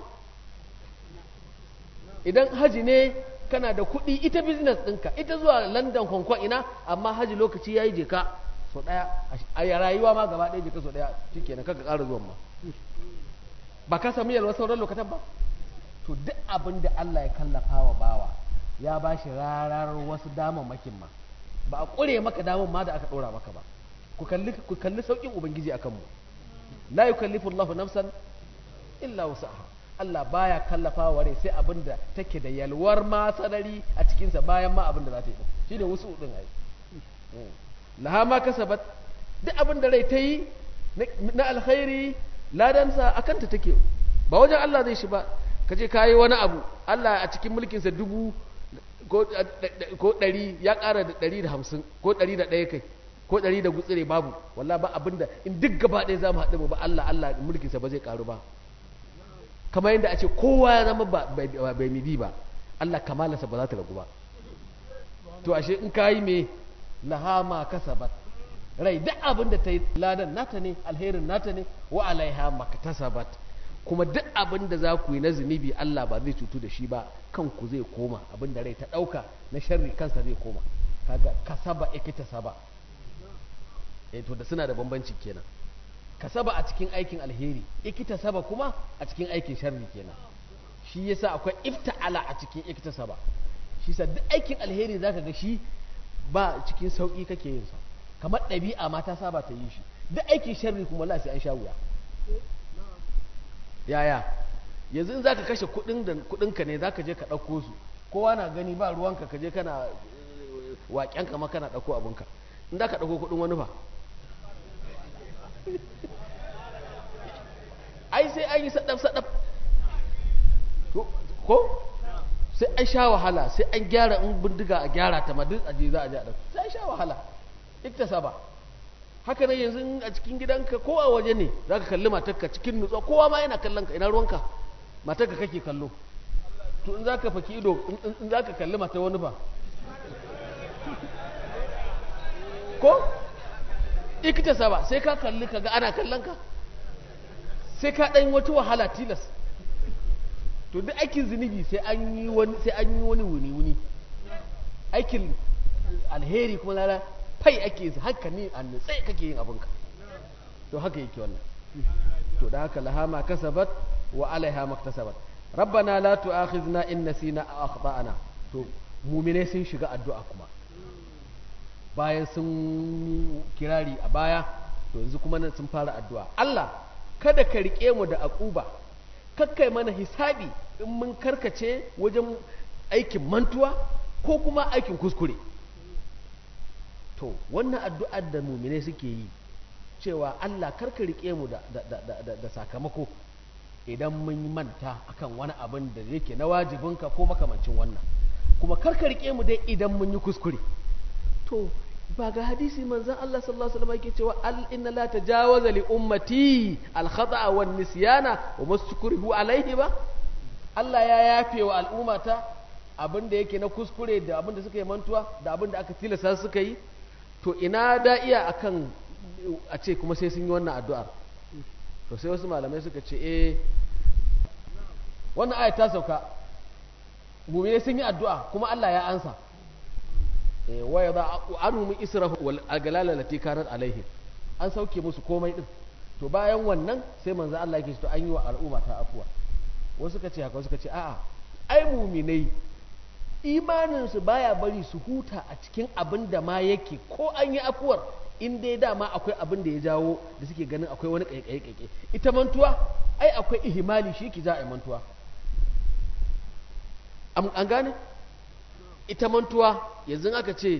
idan haji ne kana da kuɗi ita business ɗinka ita zuwa london hong kong ina amma haji lokaci ya yi je ka so ɗaya a rayuwa ma gaba ɗaya je ka so ɗaya shi kenan kaka ƙara zuwan ma ba ka sami yalwa sauran lokacin ba to duk abin da Allah ya kallafa wa bawa ya ba shi rarar wasu damammakin ma ba a ƙure maka damar ma da aka ɗora maka ba ku kalli ku kalli sauƙin ubangiji akan mu la yukallifu Allahu nafsan illa wusaha Allah baya kallafa wa rai sai abin da take da yalwar ma sarari a cikinsa bayan ma abin da za ta yi shi ne wasu ɗin ai laha ma kasabat duk abin da rai ta yi na alkhairi ladansa a kanta take ba wajen Allah zai shi ba ka je ka yi wani abu Allah a cikin mulkinsa dubu ko ɗari ya ƙara da ɗari da hamsin ko ɗari da ɗaya kai ko ɗari da gutsire babu wallah ba abin da in duk gaba ɗaya za mu haɗu mu ba Allah Allah mulkinsa ba zai ƙaru ba kamar yadda a ce kowa ya zama bai midi ba Allah kamalarsa ba za ta ragu ba to ashe in ka yi me lahama kasabat rai duk abin da ta yi ladan nata ne alherin nata ne wa alaiha maktasabat kuma duk abin da za ku yi na zunubi Allah ba zai cutu da shi ba kanku zai koma abin da rai ta ɗauka na sharri kansa zai koma kaga kasaba ikita saba eh to da suna da bambanci kenan kasaba a cikin aikin alheri ikita saba kuma a cikin aikin sharri kenan shi yasa akwai ifta'ala a cikin ikita saba shi sa duk aikin alheri zaka ga shi ba cikin sauki kake yin sa kamar ɗabi'a ma ta saba ta yi shi duk aikin sharri kuma Allah sai an sha wuya yaya yanzu in zaka kashe kuɗin da kuɗin ka ne zaka je ka ɗauko su kowa na gani ba ruwanka ka je kana waƙen ka ma kana ɗauko abinka in zaka ɗauko kuɗin wani fa ai sai an yi sadaf sadaf ko sai an sha wahala sai an gyara in bindiga a gyara ta ma duk aje za a ji a sai an sha wahala iktasaba haka nan yanzu a cikin gidanka ko a waje ne za ka kalli matarka cikin nutsuwa kowa ma yana kallon ka ina ruwanka matarka kake kallo to in za ka faki ido in za ka kalli matar wani ba ko iktasaba sai ka kalli ka ga ana kallon ka sai ka ɗan wata wahala tilas to duk aikin zunubi sai an yi wani sai an yi wani wuni wuni aikin alheri kuma lala fai ake yin haka ne a nutse kake yin abinka to haka yake wannan to da haka lahama kasabat wa alaiha maktasabat rabbana la tu'akhizna in nasina aw akhtana to mu'mine sun shiga addu'a kuma bayan sun kirari a baya to yanzu kuma nan sun fara addu'a Allah kada ka rike mu da akuba kakkai mana hisabi in mun karkace wajen aikin mantuwa ko kuma aikin kuskure to wannan addu'ar da mumine suke yi cewa Allah karka rike mu da, da, da, da, da sakamako idan mun manta akan wani abin da yake na wajibinka ko makamancin wannan kuma karka rike mu dai idan mun yi kuskure to ba ga hadisi manzon Allah sallallahu alaihi wasallam yake cewa al inna la tajawaza li ummati al khata'a wan nisyana wa mastukrihu alaihi ba Allah ya yafe wa al'ummata abin da yake na kuskure da abin da suka yi mantuwa da abin da aka tilasta suka yi to ina da iya akan a ce kuma sai sun yi wannan addu'ar to sai wasu malamai suka ce eh wannan ayat ta sauka mu'mini sun yi addu'a kuma Allah ya ansa eh wa yadha anhum israhu wal aglala lati kanat alaihi an sauke musu komai din to bayan wannan sai manzo Allah yake to an yi wa al'umma ta afuwa wasu suka ce haka wasu suka ce a'a ai mu'minai imaninsu baya bari su huta a cikin abin da ma yake ko an yi afuwar in dai dama akwai abin da ya jawo da suke ganin akwai wani ƙaiƙayi ita mantuwa ai akwai ihimali shi ki za a yi mantuwa an gane ita mantuwa yanzu aka ce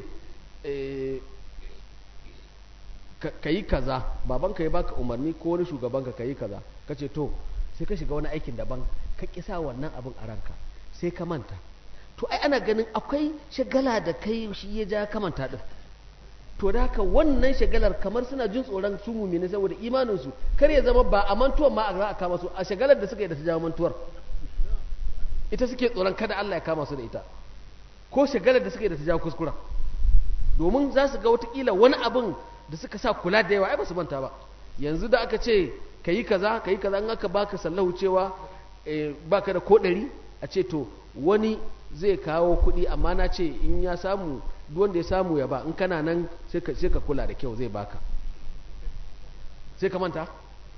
ka yi kaza babanka ya baka umarni ko wani shugabanka ka yi kaza ka ce to sai ka shiga wani aikin daban ka kisa wannan abin a ranka sai ka manta to ai ana ganin akwai shagala da kai shi ya ja kamanta din to da haka wannan shagalar kamar suna jin tsoron su mumini saboda imaninsu kar ya zama ba a mantuwar ma a za a kama su a shagalar da suka yi da ta jawo mantuwar ita suke tsoron kada Allah ya kama su da ita ko shagalar da suka yi da ta jawo kuskura domin za su ga watakila wani abin da suka sa kula da yawa ai ba su manta ba yanzu da aka ce ka yi kaza ka yi kaza in aka baka sallahu cewa baka da ko ɗari a ce to wani zai kawo kuɗi amma na ce in ya samu wanda ya samu ya ba in kana nan sai ka kula da kyau zai baka sai ka manta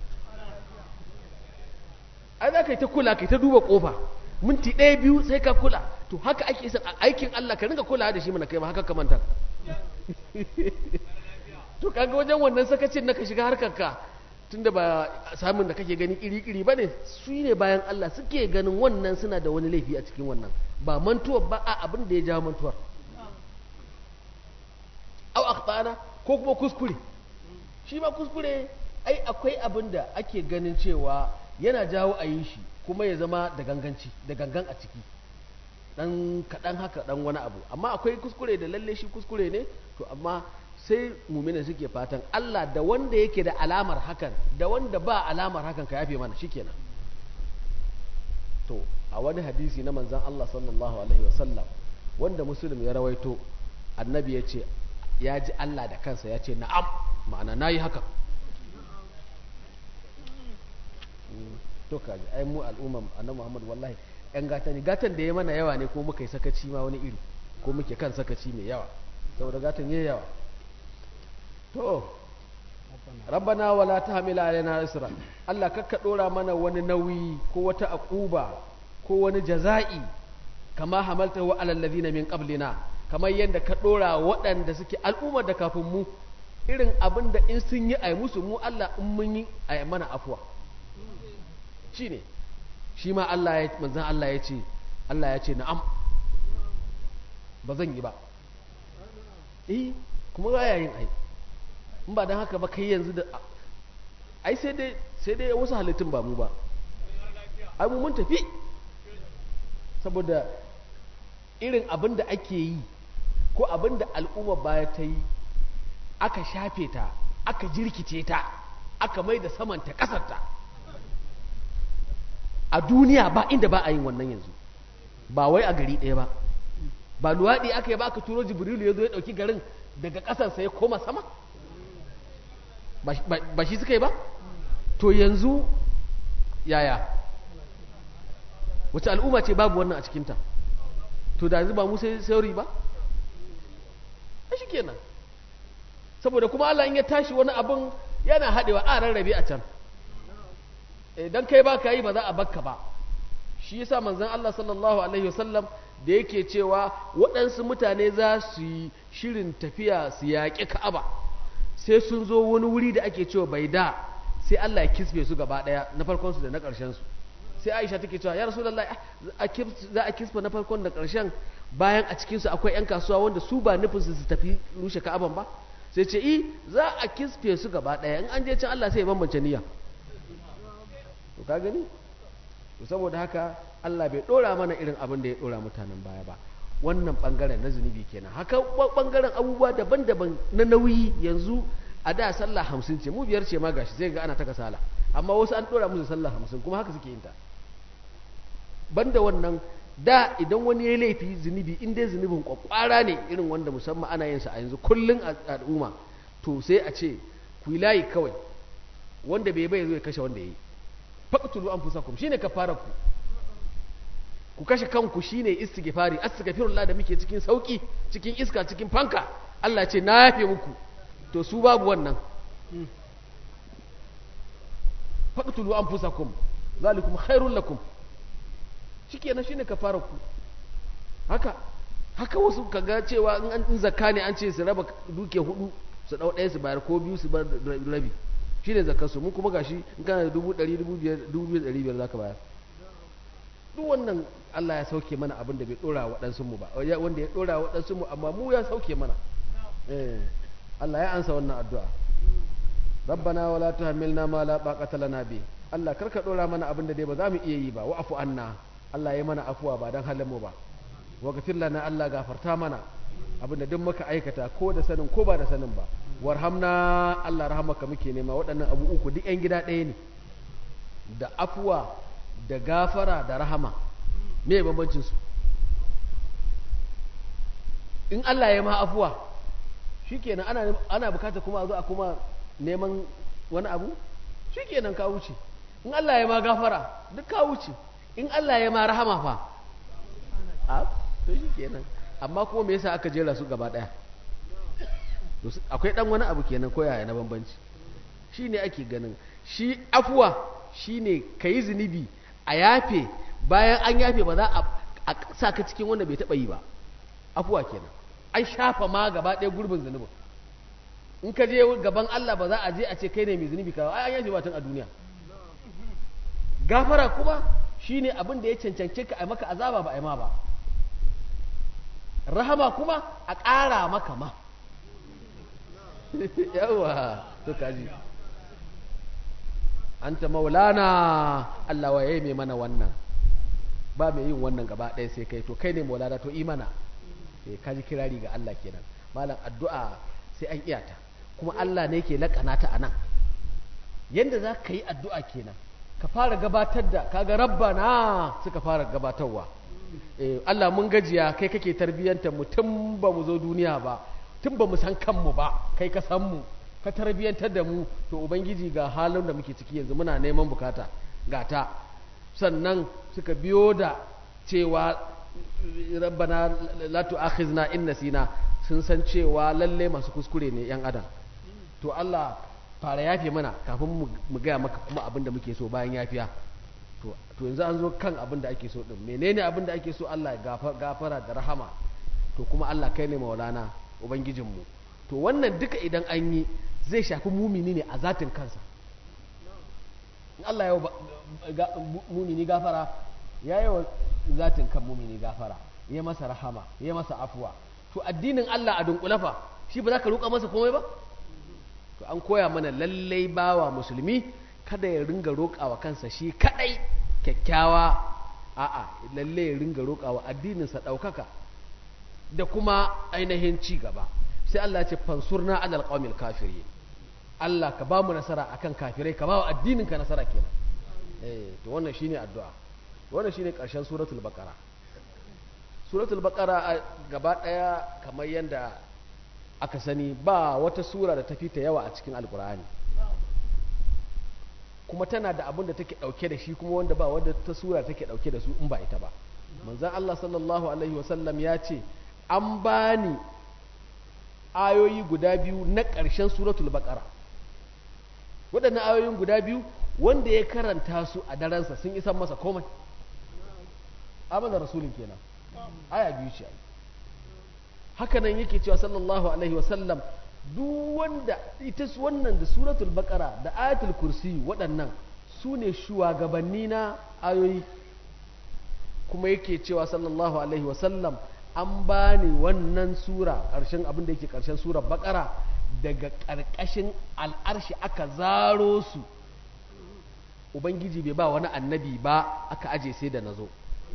ai za ka yi ta kula ka yi ta duba ƙofa minti ɗaya biyu sai ka kula to haka ake isa aikin Allah ka ringa kula da shi mana kai ma haka ka manta to kaga wajen wannan sakacin na ka shiga harkar ka tunda ba samun da kake gani iri-iri ba ne su ne bayan Allah suke ganin wannan suna da wani laifi a cikin wannan ba mantuwar ba a abin da ya jawo mantuwar au akhtana ko kuma kuskure shi ma kuskure ai akwai abin da ake ganin cewa yana jawo a yi shi kuma ya zama da ganganci da gangan a ciki dan kaɗan haka dan wani abu amma akwai kuskure da lalle shi kuskure ne to amma sai muminin suke fatan Allah da wanda yake da alamar hakan da wanda ba alamar hakan ka yafe mana shikenan to a wani hadisi na manzon Allah sallallahu alaihi wasallam wanda muslim ya rawaito annabi ya ce ya ji Allah da kansa ya ce na'am ma'ana na yi haka to kaji ai mu al'umma annabi Muhammad wallahi yan gata ne gatan da ya mana yawa ne ko muka yi sakaci ma wani iri ko muke kan sakaci mai yawa saboda gatan yayi yawa to rabbana wala tahmil alaina isra Allah kakka dora mana wani nauyi ko wata aquba ko wani jaza'i kama hamaltahu ala alladhina min qablina kamar yadda ka dora waɗanda suke al'ummar da kafin mu irin abin da in sun yi ai musu mu Allah in mun yi ai mana afwa shine shi ma Allah ya manzon Allah ya ce Allah ya ce na'am ba zan yi ba eh kuma ga yayin ai in ba don haka ba kai yanzu da ai sai dai sai dai wasu halittun ba mu ba ai mu mun tafi saboda irin abin da ake yi ko abin da al'umma baya ta yi aka shafe ta aka jirkice ta aka mai da samanta ƙasarta a duniya ba inda ba a yin wannan yanzu ba wai a gari ɗaya ba ba luwaɗi aka yi ba aka turo jibrilu ya zo ya ɗauki garin daga ƙasarsa ya koma sama ba shi suka yi ba to yanzu yaya wace al'umma ce babu wannan a cikinta to da yanzu ba mu sai sauri ba a shi kenan saboda kuma Allah in ya tashi wani abin yana haɗewa a rarrabe a can idan kai ba ka yi ba za a bakka ba shi yasa manzon Allah sallallahu alaihi wasallam da yake cewa waɗansu mutane za su yi shirin tafiya su yaƙi ka'aba sai sun zo wani wuri da ake cewa bai da sai Allah ya kisbe su gaba ɗaya na farkonsu da na ƙarshensu sai aisha take cewa ya rasulullahi za a kisfa na farkon da ƙarshen bayan a cikinsu akwai 'yan kasuwa wanda su ba nufin su tafi rushe ka'aban ba sai ce i za a kisfe su gaba ɗaya in an je can Allah sai ya bambance niyya to ka gani to saboda haka Allah bai ɗora mana irin abin da ya ɗora mutanen baya ba wannan ɓangaren na zunubi kenan haka ɓangaren abubuwa daban-daban na nauyi yanzu a da sallah hamsin ce mu biyar ce ma gashi sai ga ana ta kasala amma wasu an ɗora musu sallah hamsin kuma haka suke yin ta banda wannan da idan wani ya laifi zunubi in dai zunubin kwakwara ne irin wanda musamman ana yin sa a yanzu kullun al'umma to sai a ce ku layi kawai wanda bai bai zo ya kashe wanda ya yi faqtulu anfusakum shine kafara ku ku kashe kanku shine istighfari astaghfirullah da muke cikin sauki cikin iska cikin fanka Allah ce na yafe muku to su babu wannan faqtulu anfusakum zalikum khairul lakum shikenan shine kafarar ku haka haka wasu kaga cewa in an zakka ne an ce su raba duke hudu su dau ɗaya su bayar ko biyu su bar rabi shine zakkar su mun kuma gashi in kana da dubu ɗari dubu biyar dubu biyar ɗari biyar zaka bayar duk wannan Allah ya sauke mana abin da bai dora wa waɗansu mu ba wanda ya dora wa waɗansu mu amma mu ya sauke mana eh Allah ya ansa wannan addu'a rabbana wala tuhammilna ma la taqata lana bi Allah karka dora mana abin da dai ba za mu iya yi ba wa'fu anna Allah ya mana afuwa ba dan halin mu ba wa gafir lana Allah gafarta mana abin da duk muka aikata ko da sanin ko ba da sanin ba warhamna Allah rahamaka muke nema waɗannan abu uku duk yan gida ɗaya ne da afuwa da gafara da rahama me bambancin su in Allah ya ma afuwa shikenan ana ana bukata kuma a zo a kuma neman wani abu shikenan ka wuce in Allah ya ma gafara duk ka wuce in Allah ya ma rahama fa a to shikenan amma kuma me yasa aka jera su gaba daya akwai dan wani abu kenan ko yaya na bambanci shine ake ganin shi afuwa shine kayi zunubi a yafe bayan an yafe ba za a sa ka cikin wanda bai taɓa yi ba afuwa kenan an shafa ma gaba ɗaya gurbin zunubin in ka je gaban Allah ba za a je a ce kai ne mai zunubi ka ai an yafe ba tun a duniya gafara kuma shine abin da ya cancance ka a maka azaba ba a yi ma ba rahama kuma a ƙara maka ma yawa to kaji anta maulana Allah waye mai mana wannan ba mai yin wannan gaba ɗaya sai kai to kai ne maulana to imana sai kaji kirari ga Allah kenan malam addu'a sai an iyata kuma Allah ne ke lakana ta anan yanda za ka yi addu'a kenan ka fara gabatar da kaga rabbana suka fara gabatarwa eh Allah mun gajiya kai kake tarbiyantar mu tun ba mu zo duniya ba tun ba mu san kanmu ba kai ka san mu ka tarbiyantar da mu to ubangiji ga halin da muke ciki yanzu muna neman bukata gata sannan suka biyo da cewa rabbana la tu'akhizna in nasina sun san cewa lalle masu kuskure ne yan adam to Allah fara yafe mana kafin mu gaya maka kuma abin da muke so bayan yafiya to to yanzu an zo kan abin da ake so din menene abin da ake so Allah ya gafara da rahama to kuma Allah kai ne maulana ubangijinmu to wannan duka idan an yi zai shafi mumini ne a zatin kansa in Allah ya mumini gafara ya yi wa zatin kan mumini gafara ya masa rahama ya masa afuwa to addinin Allah a dunkulafa shi ba za ka roƙa masa komai ba to an koya mana lallai bawa musulmi kada ya ringa roƙawa kansa shi kadai kyakkyawa a'a lallai ya ringa roƙawa addininsa ɗaukaka da kuma ainihin ci gaba sai Allah ya ce fansurna alal qawmil kafirin Allah ka ba mu nasara akan kafirai ka ba wa addinin ka nasara kenan eh to wannan shine addu'a wannan shine karshen suratul baqara suratul baqara gaba daya kamar yanda aka sani ba wata sura da ta fita yawa a cikin alkur'ani kuma tana da abin da take dauke da shi kuma wanda ba wanda ta sura take dauke da su in ba ita ba manzon Allah sallallahu alaihi wasallam ya ce an bani ayoyi guda biyu na ƙarshen suratul baqara waɗannan ayoyin guda biyu wanda ya karanta su a daransa sun isan masa komai amana rasulun kenan aya biyu ce haka nan yake cewa sallallahu alaihi wasallam duk wanda ita wannan da suratul baqara da ayatul kursi waɗannan su ne shugabanni na ayoyi kuma yake cewa sallallahu alaihi wasallam an bani wannan sura ƙarshen abin da yake ƙarshen surar bakara daga ƙarƙashin al'arshi aka zaro su ubangiji bai ba wani annabi ba aka aje sai da na zo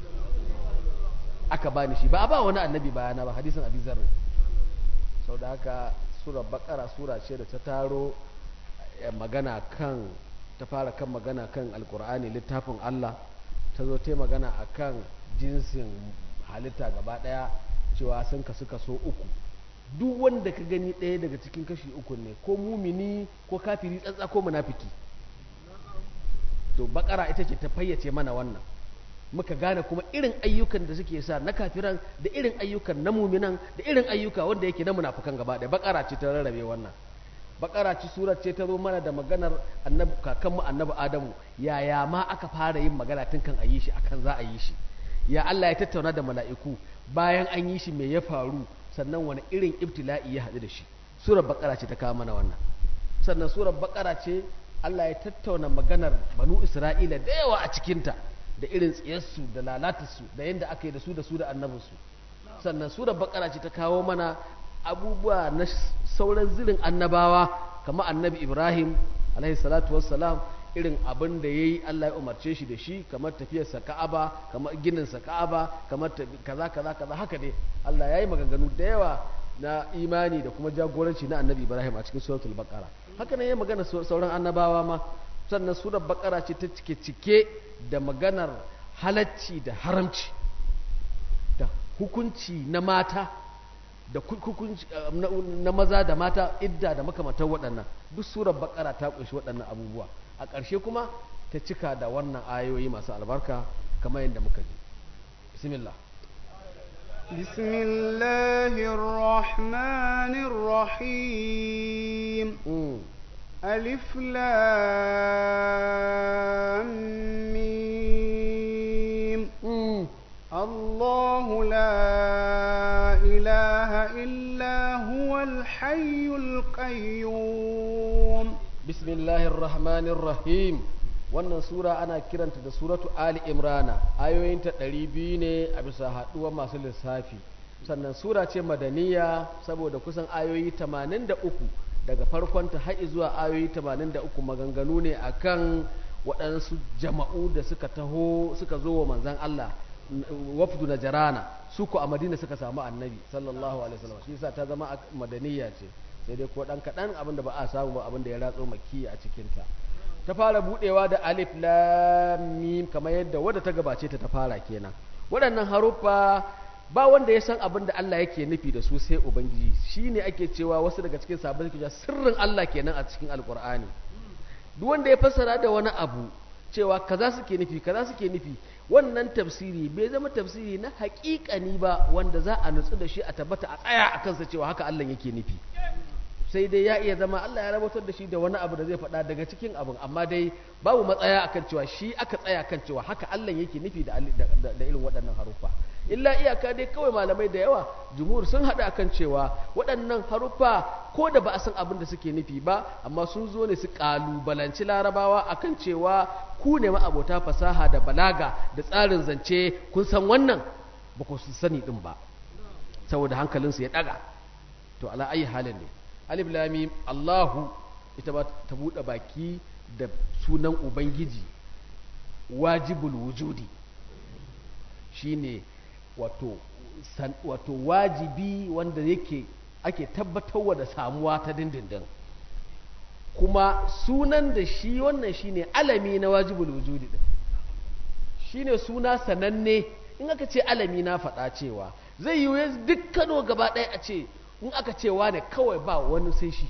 aka bani shi ba a ba wani annabi bayana ba hadisin abi zarri sau da haka surar bakara sura ce da ta taro magana kan ta fara kan magana kan alkur'ani littafin allah ta zo ta magana a kan jinsin halitta gaba daya cewa sun kasu kaso uku duk wanda ka gani ɗaya daga cikin kashi uku ne ko mumini ko kafiri tsantsa ko munafiki to bakara ita ce ta fayyace mana wannan muka gane kuma irin ayyukan da suke sa na kafiran da irin ayyukan na muminan da irin ayyuka wanda yake na munafukan gaba ɗaya bakara ce ta rarrabe wannan bakara ci surar ce ta zo mana da maganar annabi kakanmu annabi adamu yaya ma aka fara yin magana tun kan a yi shi akan za a yi shi ya Allah ya tattauna da mala'iku bayan an yi shi me ya faru sannan wani irin ibtila'i ya haɗu da shi surar bakara ce ta kawo mana wannan sannan surar bakara ce Allah ya tattauna maganar banu Isra'ila da yawa a cikinta da irin tsiyarsu da lalatarsu da yadda aka yi da su da su da annabinsu sannan surar bakara ce ta kawo mana abubuwa na sauran zirin annabawa kamar annabi Ibrahim alaihi salatu wassalam irin abin da ya yi Allah ya umarce shi da shi kamar tafiyarsa ka'aba kamar gininsa ka'aba kamar kaza kaza kaza haka dai Allah ya yi maganganu da yawa na imani da kuma jagoranci na annabi Ibrahim a cikin suratul baqara haka ne ya magana sauran annabawa ma sannan surar baqara ce ta cike cike da maganar halacci da haramci da hukunci na mata da hukunci na maza da mata idda da makamantar waɗannan duk surar baqara ta ƙunshi waɗannan abubuwa a ƙarshe kuma ta cika da wannan ayoyi masu albarka kamar yadda muka ji bismillah بسم الله الرحمن الرحيم ألف لام ميم الله لا إله إلا هو الحي القيوم bismillahir rahmanir rahim wannan sura ana kiranta da suratu ali imrana ayoyinta 200 ne a bisa haduwar masu lissafi sannan sura ce madaniya saboda kusan ayoyi 83 daga farkonta har zuwa ayoyi 83 maganganu ne akan waɗansu jama'u da suka taho suka zo wa manzan Allah wafdu na jarana su ko a madina suka samu annabi sallallahu alaihi wasallam shi yasa ta zama madaniya ce sai dai ko dan kaɗan abin da ba a samu ba abin da ya ratso maki a cikinta ta fara budewa da alif lam mim kamar yadda wadda ta gabace ta ta fara kenan waɗannan haruffa ba wanda ya san abin da Allah yake nufi da su sai ubangiji shine ake cewa wasu daga cikin sabon suke sirrin Allah kenan a cikin alkur'ani duk wanda ya fassara da wani abu cewa kaza suke nufi kaza suke nufi wannan tafsiri bai zama tafsiri na haƙiƙani ba wanda za a nutsu da shi a tabbata a tsaya a kansa cewa haka Allah yake nufi sai dai ya iya zama Allah ya rabatar da shi da wani abu da zai faɗa daga cikin abin amma dai babu matsaya akan cewa shi aka tsaya kan cewa haka Allah yake nufi da irin waɗannan haruffa illa iyaka dai kawai malamai da yawa jumhur sun haɗa akan cewa waɗannan haruffa ko da ba a san abin da suke nufi ba amma sun zo ne su ƙalubalanci larabawa akan cewa ku ne ma'abota fasaha da balaga da tsarin zance kun san wannan ba ku sani ɗin ba saboda hankalinsu ya ɗaga to ala ayi halin ne alif lamim Allahu ita ba ta buɗe baki da sunan ubangiji wajibul wujudi shine wato san, wato wajibi wanda yake ake tabbatarwa da samuwa ta dindindin kuma sunan da shi wannan shine alami na wajibul wujudi din shine suna sananne in aka ce alami na faɗa cewa zai yi duk kano gaba ɗaya a ce in aka ce wane kawai ba wani sai shi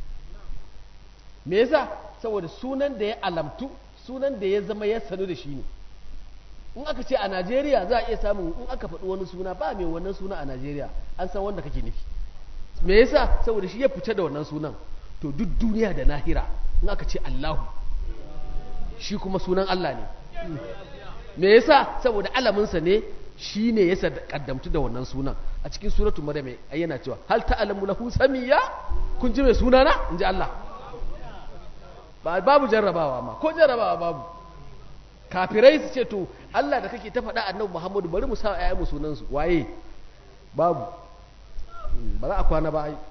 me yasa saboda sunan da ya alamtu sunan da ya zama ya sanu da shi ne in aka ce a najeriya za a iya samun in aka faɗi wani suna ba mai wannan suna a najeriya an san wanda kake nufi me yasa saboda shi ya fita da wannan sunan to duk duniya da nahira in aka ce allahu shi kuma sunan allah ne me yasa saboda alaminsa ne shi ne ya kaddamtu da wannan sunan a cikin suratu maryam ai yana cewa hal ta'lamu lahu samiyya kun ji mai sunana in ji Allah ba babu jarrabawa ma ko jarrabawa babu kafirai su ce to Allah da kake ta faɗa annabi Muhammadu bari mu sa ƴaƴan mu sunan su waye babu ba za a kwana ba ai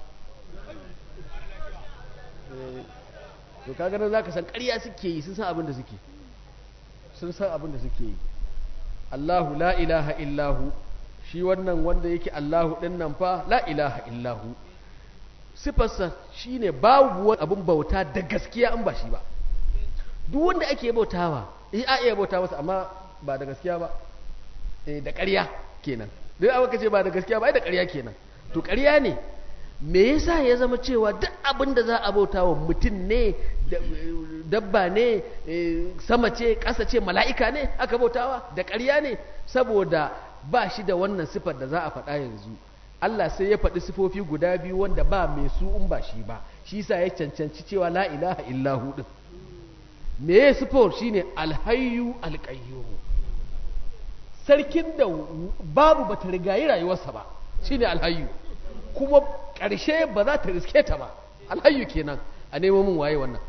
to kaga nan zaka san ƙarya suke yi sun san abin da suke sun san abin da suke yi Allahu la ilaha illahu shi wannan wanda yake Allahu din nan fa la ilaha illahu sifarsa shine babu wani abin bauta da gaskiya in ba shi ba duk wanda ake bautawa eh a iya bauta masa amma ba da gaskiya ba eh da ƙarya kenan duk aka ce ba da gaskiya ba ai da ƙarya kenan to ƙarya ne me yasa ya zama cewa duk abin da za a bauta wa mutum ne dabba ne sama ce ƙasa ce mala'ika ne aka bautawa da ƙarya ne saboda ba shi da wannan sifar da za a faɗa yanzu Allah sai ya faɗi sifofi guda biyu wanda ba mai su in ba shi ba shi sa ya cancanci cewa la ilaha illahu din me ya sifar shine alhayyu alqayyum sarkin da babu bata rigayi rayuwarsa ba shine alhayyu kuma ƙarshe ba za ta riske ta ba alhayyu kenan a nemo min waye wannan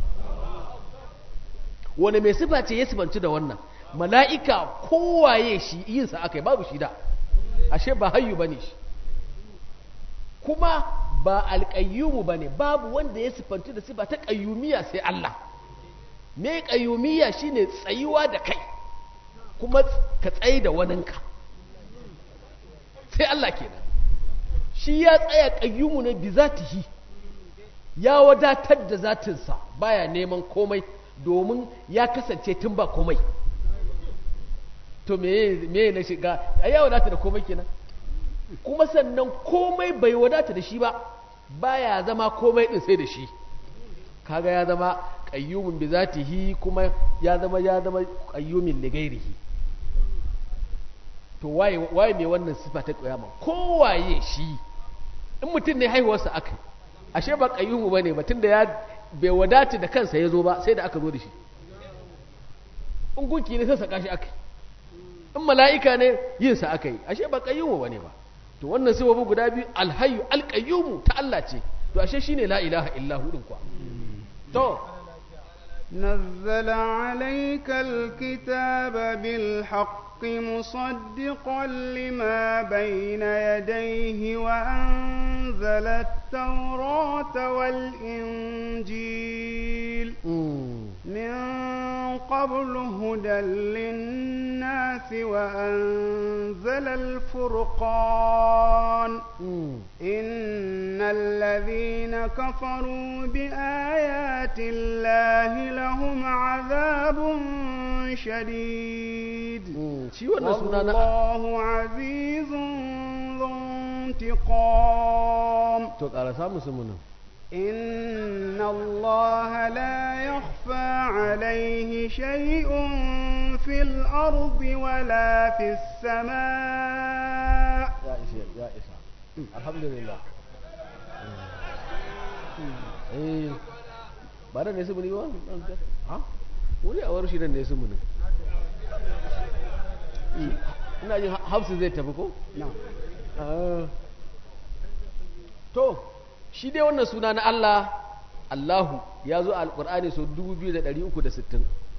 wani mai sifa ce ya sifanci da wannan mala'ika kowaye shi yinsa aka yi babu shi da ashe ba hayyu ba ne shi kuma ba alƙayyumu ba ne babu wanda ya sifanci da sifa ta ƙayyumiya sai Allah me ƙayyumiya shine tsayuwa da kai kuma ka tsaye da waninka sai Allah kenan shi ya tsaya ƙayyumu ne bi zatihi ya wadatar da zatinsa baya neman komai domin ya kasance tun ba komai to me na shiga a ya wadata da komai kenan kuma sannan komai bai wadata da shi ba baya zama komai din sai da shi kaga ya zama qayyumun bi zatihi kuma ya zama ya zama qayyumin li ghairihi to waye waye mai wannan sifa ta kiyama kowaye shi in mutum ne haihuwarsa akai ashe ba qayyumu bane ba tunda ya bai wadata da kansa ya zo ba sai da aka zo da shi in gunki ne sai saka shi akai in mala'ika ne yin sa aka yi ashe ba qayyumu bane ba to wannan sifofi guda biyu alhayyu alqayyumu ta Allah ce to ashe shine la ilaha illa hu din kwa to نزل عليك الكتاب بالحق مصدقا لما بين يديه وأنزل التوراة والإنجيل من قبل هدى للناس وأنزل الفرقان إن الذين كفروا بآيات الله لهم عذاب شديد والله عزيز ذو انتقام إن الله لا يخفى عليه شيء في الأرض ولا في السماء يا إسير يا إسا الحمد لله eh ba da ne su muni ba ha wani a wani shirin ne su muni ina jin hafsu zai tafi ko? na to shi dai wannan suna na Allah Allahu ya zo a alƙur'ani sau 2360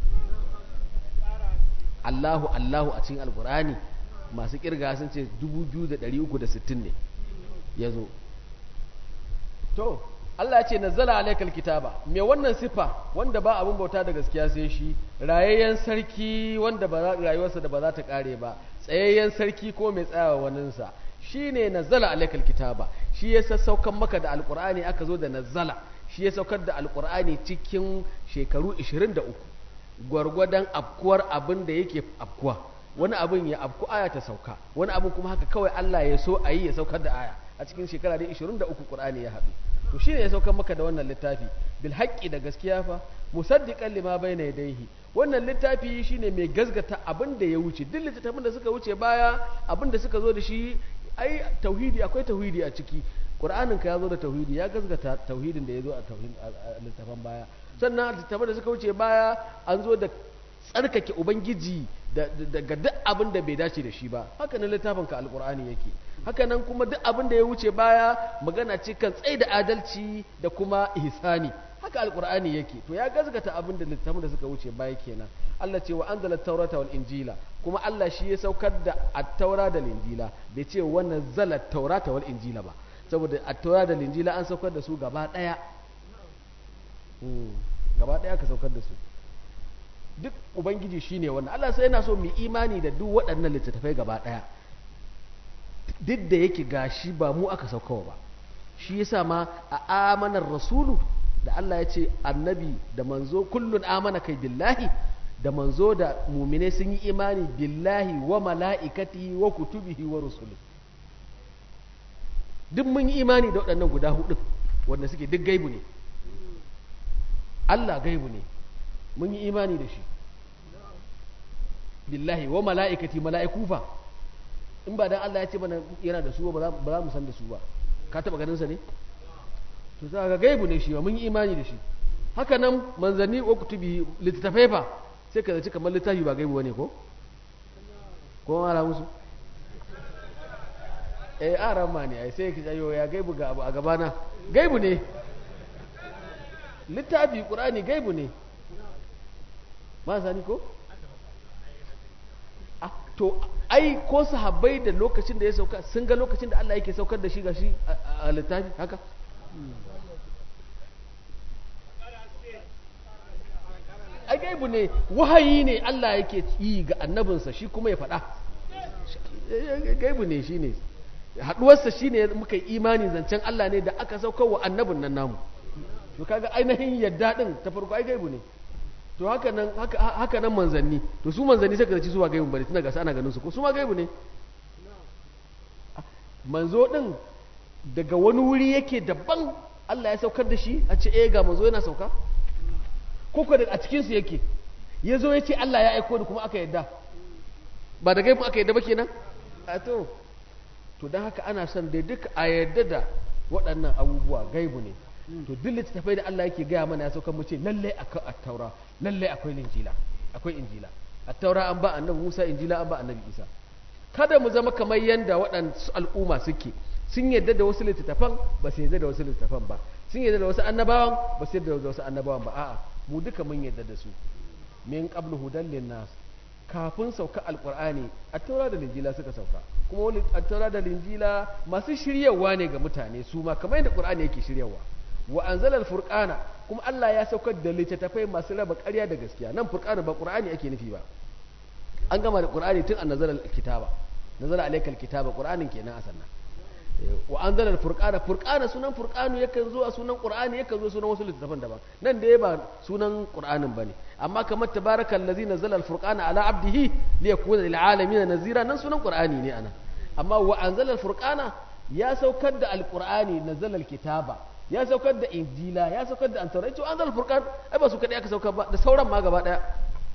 Allahu Allahu a cikin alƙur'ani masu ƙirga sun ce 2360 ne ya zo to Allah ce nazzala alaikal kitaba me wannan sifa wanda ba abin bauta da gaskiya sai shi rayayyen sarki wanda ba rayuwarsa da ba za ta kare ba tsayayyen sarki ko mai tsayawa waninsa shine nazzala alaikal kitaba shi ya sassaukan maka da alqur'ani aka zo da nazzala shi ya saukar da alqur'ani cikin shekaru 23 gwargwadon afkuwar abin da yake afkuwa wani abin ya afku aya ta sauka wani abin kuma haka kawai Allah ya so a yi ya saukar da aya a cikin shekara da 23 qur'ani ya haɗu to shine ya saukar maka da wannan littafi bil haqqi da gaskiya fa musaddiqan lima bayna yadayhi wannan littafi shine mai gazgata abin da ya wuce duk littattafan da suka wuce baya abin da suka zo da shi ai tauhidi akwai tauhidi a ciki qur'anin ka ya zo da tauhidi ya gazgata tauhidin da ya zo a littattafan baya sannan littattafan da suka wuce baya an zo da tsarkake ubangiji daga duk abin da bai dace da shi ba haka nan littafin ka alqur'ani yake haka nan kuma duk abin da ya wuce baya magana ce kan tsaye da adalci da kuma ihsani haka haka alqur'ani yake to ya gazgata abin da littafin da suka wuce baya kenan Allah ce wa anzala taurata wal injila kuma Allah shi ya saukar da at-taura da injila bai ce wannan zala taurata wal injila ba saboda at-taura da injila an saukar da su gaba daya gaba daya ka saukar da su duk ubangiji shine wannan Allah sai yana so mu imani da duk waɗannan littattafai gaba daya duk da yake gashi ba mu aka saukawa ba shi yasa ma a amanar rasulu da Allah ya ce annabi da manzo kullun amana kai billahi da manzo da mumine sun yi imani billahi wa mala'ikatihi wa kutubihi wa rusuli duk mun yi imani da waɗannan guda hudu wanda suke duk gaibu ne Allah gaibu ne mun yi imani da shi billahi wa mala'ikati mala'iku fa in ba dan Allah ya ce mana yana da su ba za mu san da su ba ka taba ganin sa ne to za ga gaibu ne shi ba mun yi imani da shi haka nan manzanni wa kutubi littattafai fa sai ka zaci kamar littafi ba gaibu bane ko ko mara musu eh aran ma ne ai sai ki tsayo ya gaibu ga abu a gabana gaibu ne littafi qur'ani gaibu ne ma sani ko ah to ai ko sahabbai da lokacin da ya sauka sun ga lokacin da Allah yake saukar da shi ga shi a littafi haka ai gaibu ne wahayi ne Allah yake yi ga annabinsa shi kuma ya faɗa gaibu ne shi ne haɗuwarsa shi ne muka yi imani zancen Allah ne da aka saukar wa annabin nan namu to kaga ainihin yadda ɗin ta farko ai gaibu ne to haka nan haka nan manzanni to su manzanni sai ka zaci su ba gaibu bane tunda ga ana ganin su ko su ma gaibu ne manzo din daga wani wuri yake daban Allah ya saukar da shi a ce eh ga manzo yana sauka ko ko a cikin su yake ya zo ya ce Allah ya aiko ni kuma aka yadda ba da gaibu aka yadda ba kenan a to to don haka ana son dai duk a yadda da waɗannan abubuwa gaibu ne to duk littattafai da Allah yake gaya mana ya sauka mu ce lallai akwai at-taura lallai akwai injila akwai injila at-taura an ba annabi Musa injila an ba annabi Isa kada mu zama kamar yanda waɗansu al'umma suke sun yadda da wasu littattafan ba su yadda da wasu littattafan ba sun yadda da wasu annabawan ba su yadda da wasu annabawan ba a'a mu duka mun yadda da su min qablu hudan nas kafin sauka alqur'ani at-taura da injila suka sauka kuma wani at-taura da injila masu shiryawa ne ga mutane su ma kamar yadda qur'ani yake shiryawa wa anzala al-furqana kuma Allah ya saukar da littattafai masu raba ƙarya da gaskiya nan furqana ba qur'ani ake nufi ba an gama da qur'ani tun an nazala al-kitaba nazala alayka al-kitaba qur'anin kenan a sannan wa anzala al-furqana furqana sunan furqanu yakan zo a sunan qur'ani yakan zo sunan wasu littattafan daban nan da ba sunan qur'anin bane amma kamar tabarakal ladzi nazala al-furqana ala abdihi liyakuna lil alamin nazira nan sunan qur'ani ne ana amma wa anzala al-furqana ya saukar da al-qur'ani nazala al-kitaba ya saukar da injila ya saukar da antara ito an furqan ai ba su kadai aka saukar ba da sauran ma gaba daya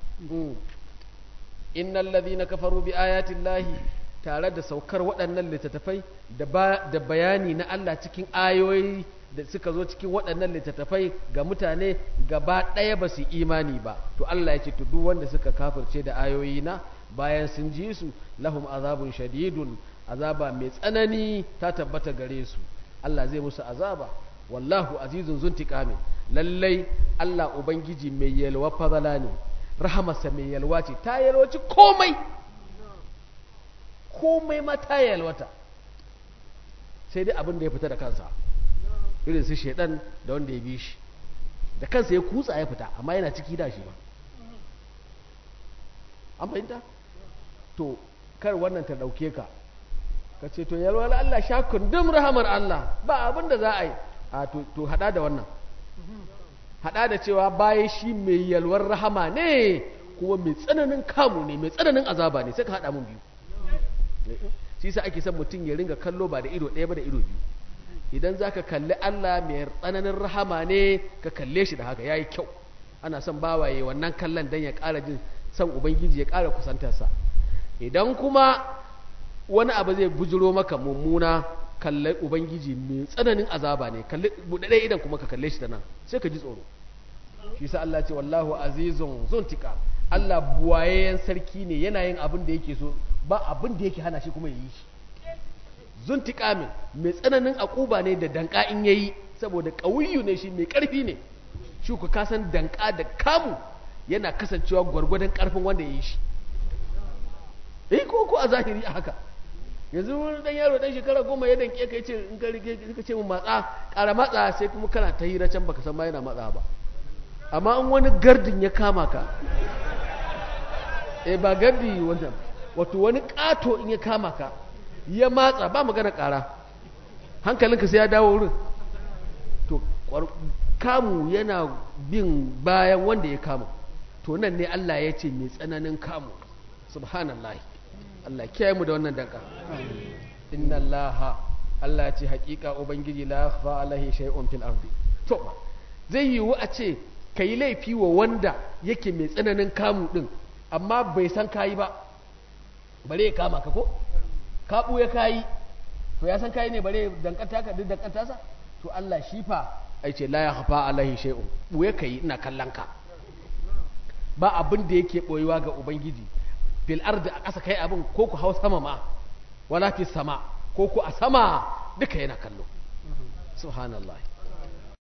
innal ladhina kafaru bi ayati llahi tare da saukar waɗannan littattafai da bayani na Allah cikin ayoyi da suka zo cikin waɗannan littattafai ga mutane gaba ɗaya ba su imani ba to Allah ya ce to duk wanda suka kafirce da ayoyi na bayan sun ji su lahum azabun shadidun azaba mai tsanani ta tabbata gare su Allah zai musu azaba wallahu azizun zuntiqamin lallai Allah ubangiji mai yalwa fadala ne rahamarsa mai yalwa ce ta yalwaci komai komai ma ta yalwata sai dai abin da ya fita da kansa irin su shedan da wanda ya bi shi da kansa ya kutsa ya fita amma yana ciki da shi ba an fahimta to kar wannan ta dauke ka ka ce to yalwar Allah sha kundum rahamar Allah ba abin da za a yi a to hada da wannan hada da cewa bayan shi mai yalwar rahama ne kuma mai tsananin kamu ne mai tsananin azaba ne sai ka hada mun biyu shi sa ake son mutum ya ringa kallo ba da ido ɗaya ba da ido biyu idan za ka kalli Allah mai tsananin rahama ne ka kalle shi da haka ya yi kyau ana son bawaye wannan kallon don ya ƙara jin son ubangiji ya ƙara kusantarsa idan kuma wani abu zai bujiro maka mummuna kalle ubangiji mai tsananin azaba ne kalle buɗaɗɗe idan kuma ka kalle shi da nan sai ka ji tsoro shi sa Allah ce wallahu azizun zuntika Allah buwayeyen sarki ne yana yin abin da yake so ba abin da yake hana shi kuma ya yi shi zuntika min mai tsananin akuba ne da danka in yayi saboda ƙawiyu ne shi mai ƙarfi ne shi ku kasan danka da kamu yana kasancewa gwargwadon karfin wanda ya yi shi eh ko ko a zahiri a haka yanzu wani dan yaro dan shekara goma ya danke ka yace in ka rike ka ce mu matsa ƙara matsa sai kuma kana ta hira can baka san ma yana matsa ba amma in wani gardin ya kama ka eh ba gardi wanda wato wani ƙato in ya kama ka ya matsa ba magana ƙara hankalinka sai ya dawo wurin to kamu yana bin bayan wanda ya kama to nan ne Allah ya ce mai tsananin kamu subhanallah Allah kiyaye mu da wannan danka inna Allah Allah ya ce haƙiƙa ubangiji la yakhfa alaihi shay'un fil ardi to zai yiwu a ce kai laifi wa wanda yake mai tsananin kamu din amma bai san kayi ba bare ya kama ka ko ka ya kayi to ya san kayi ne bare dankanta ka duk dankanta sa to Allah shi fa ai ce la yakhfa alaihi shay'un buye kai ina kallon ka ba abin da yake boyewa ga ubangiji fil ardi a ƙasa kai abin ko ku hau sama ma wala fi sama ko ku a sama duka yana kallo subhanallah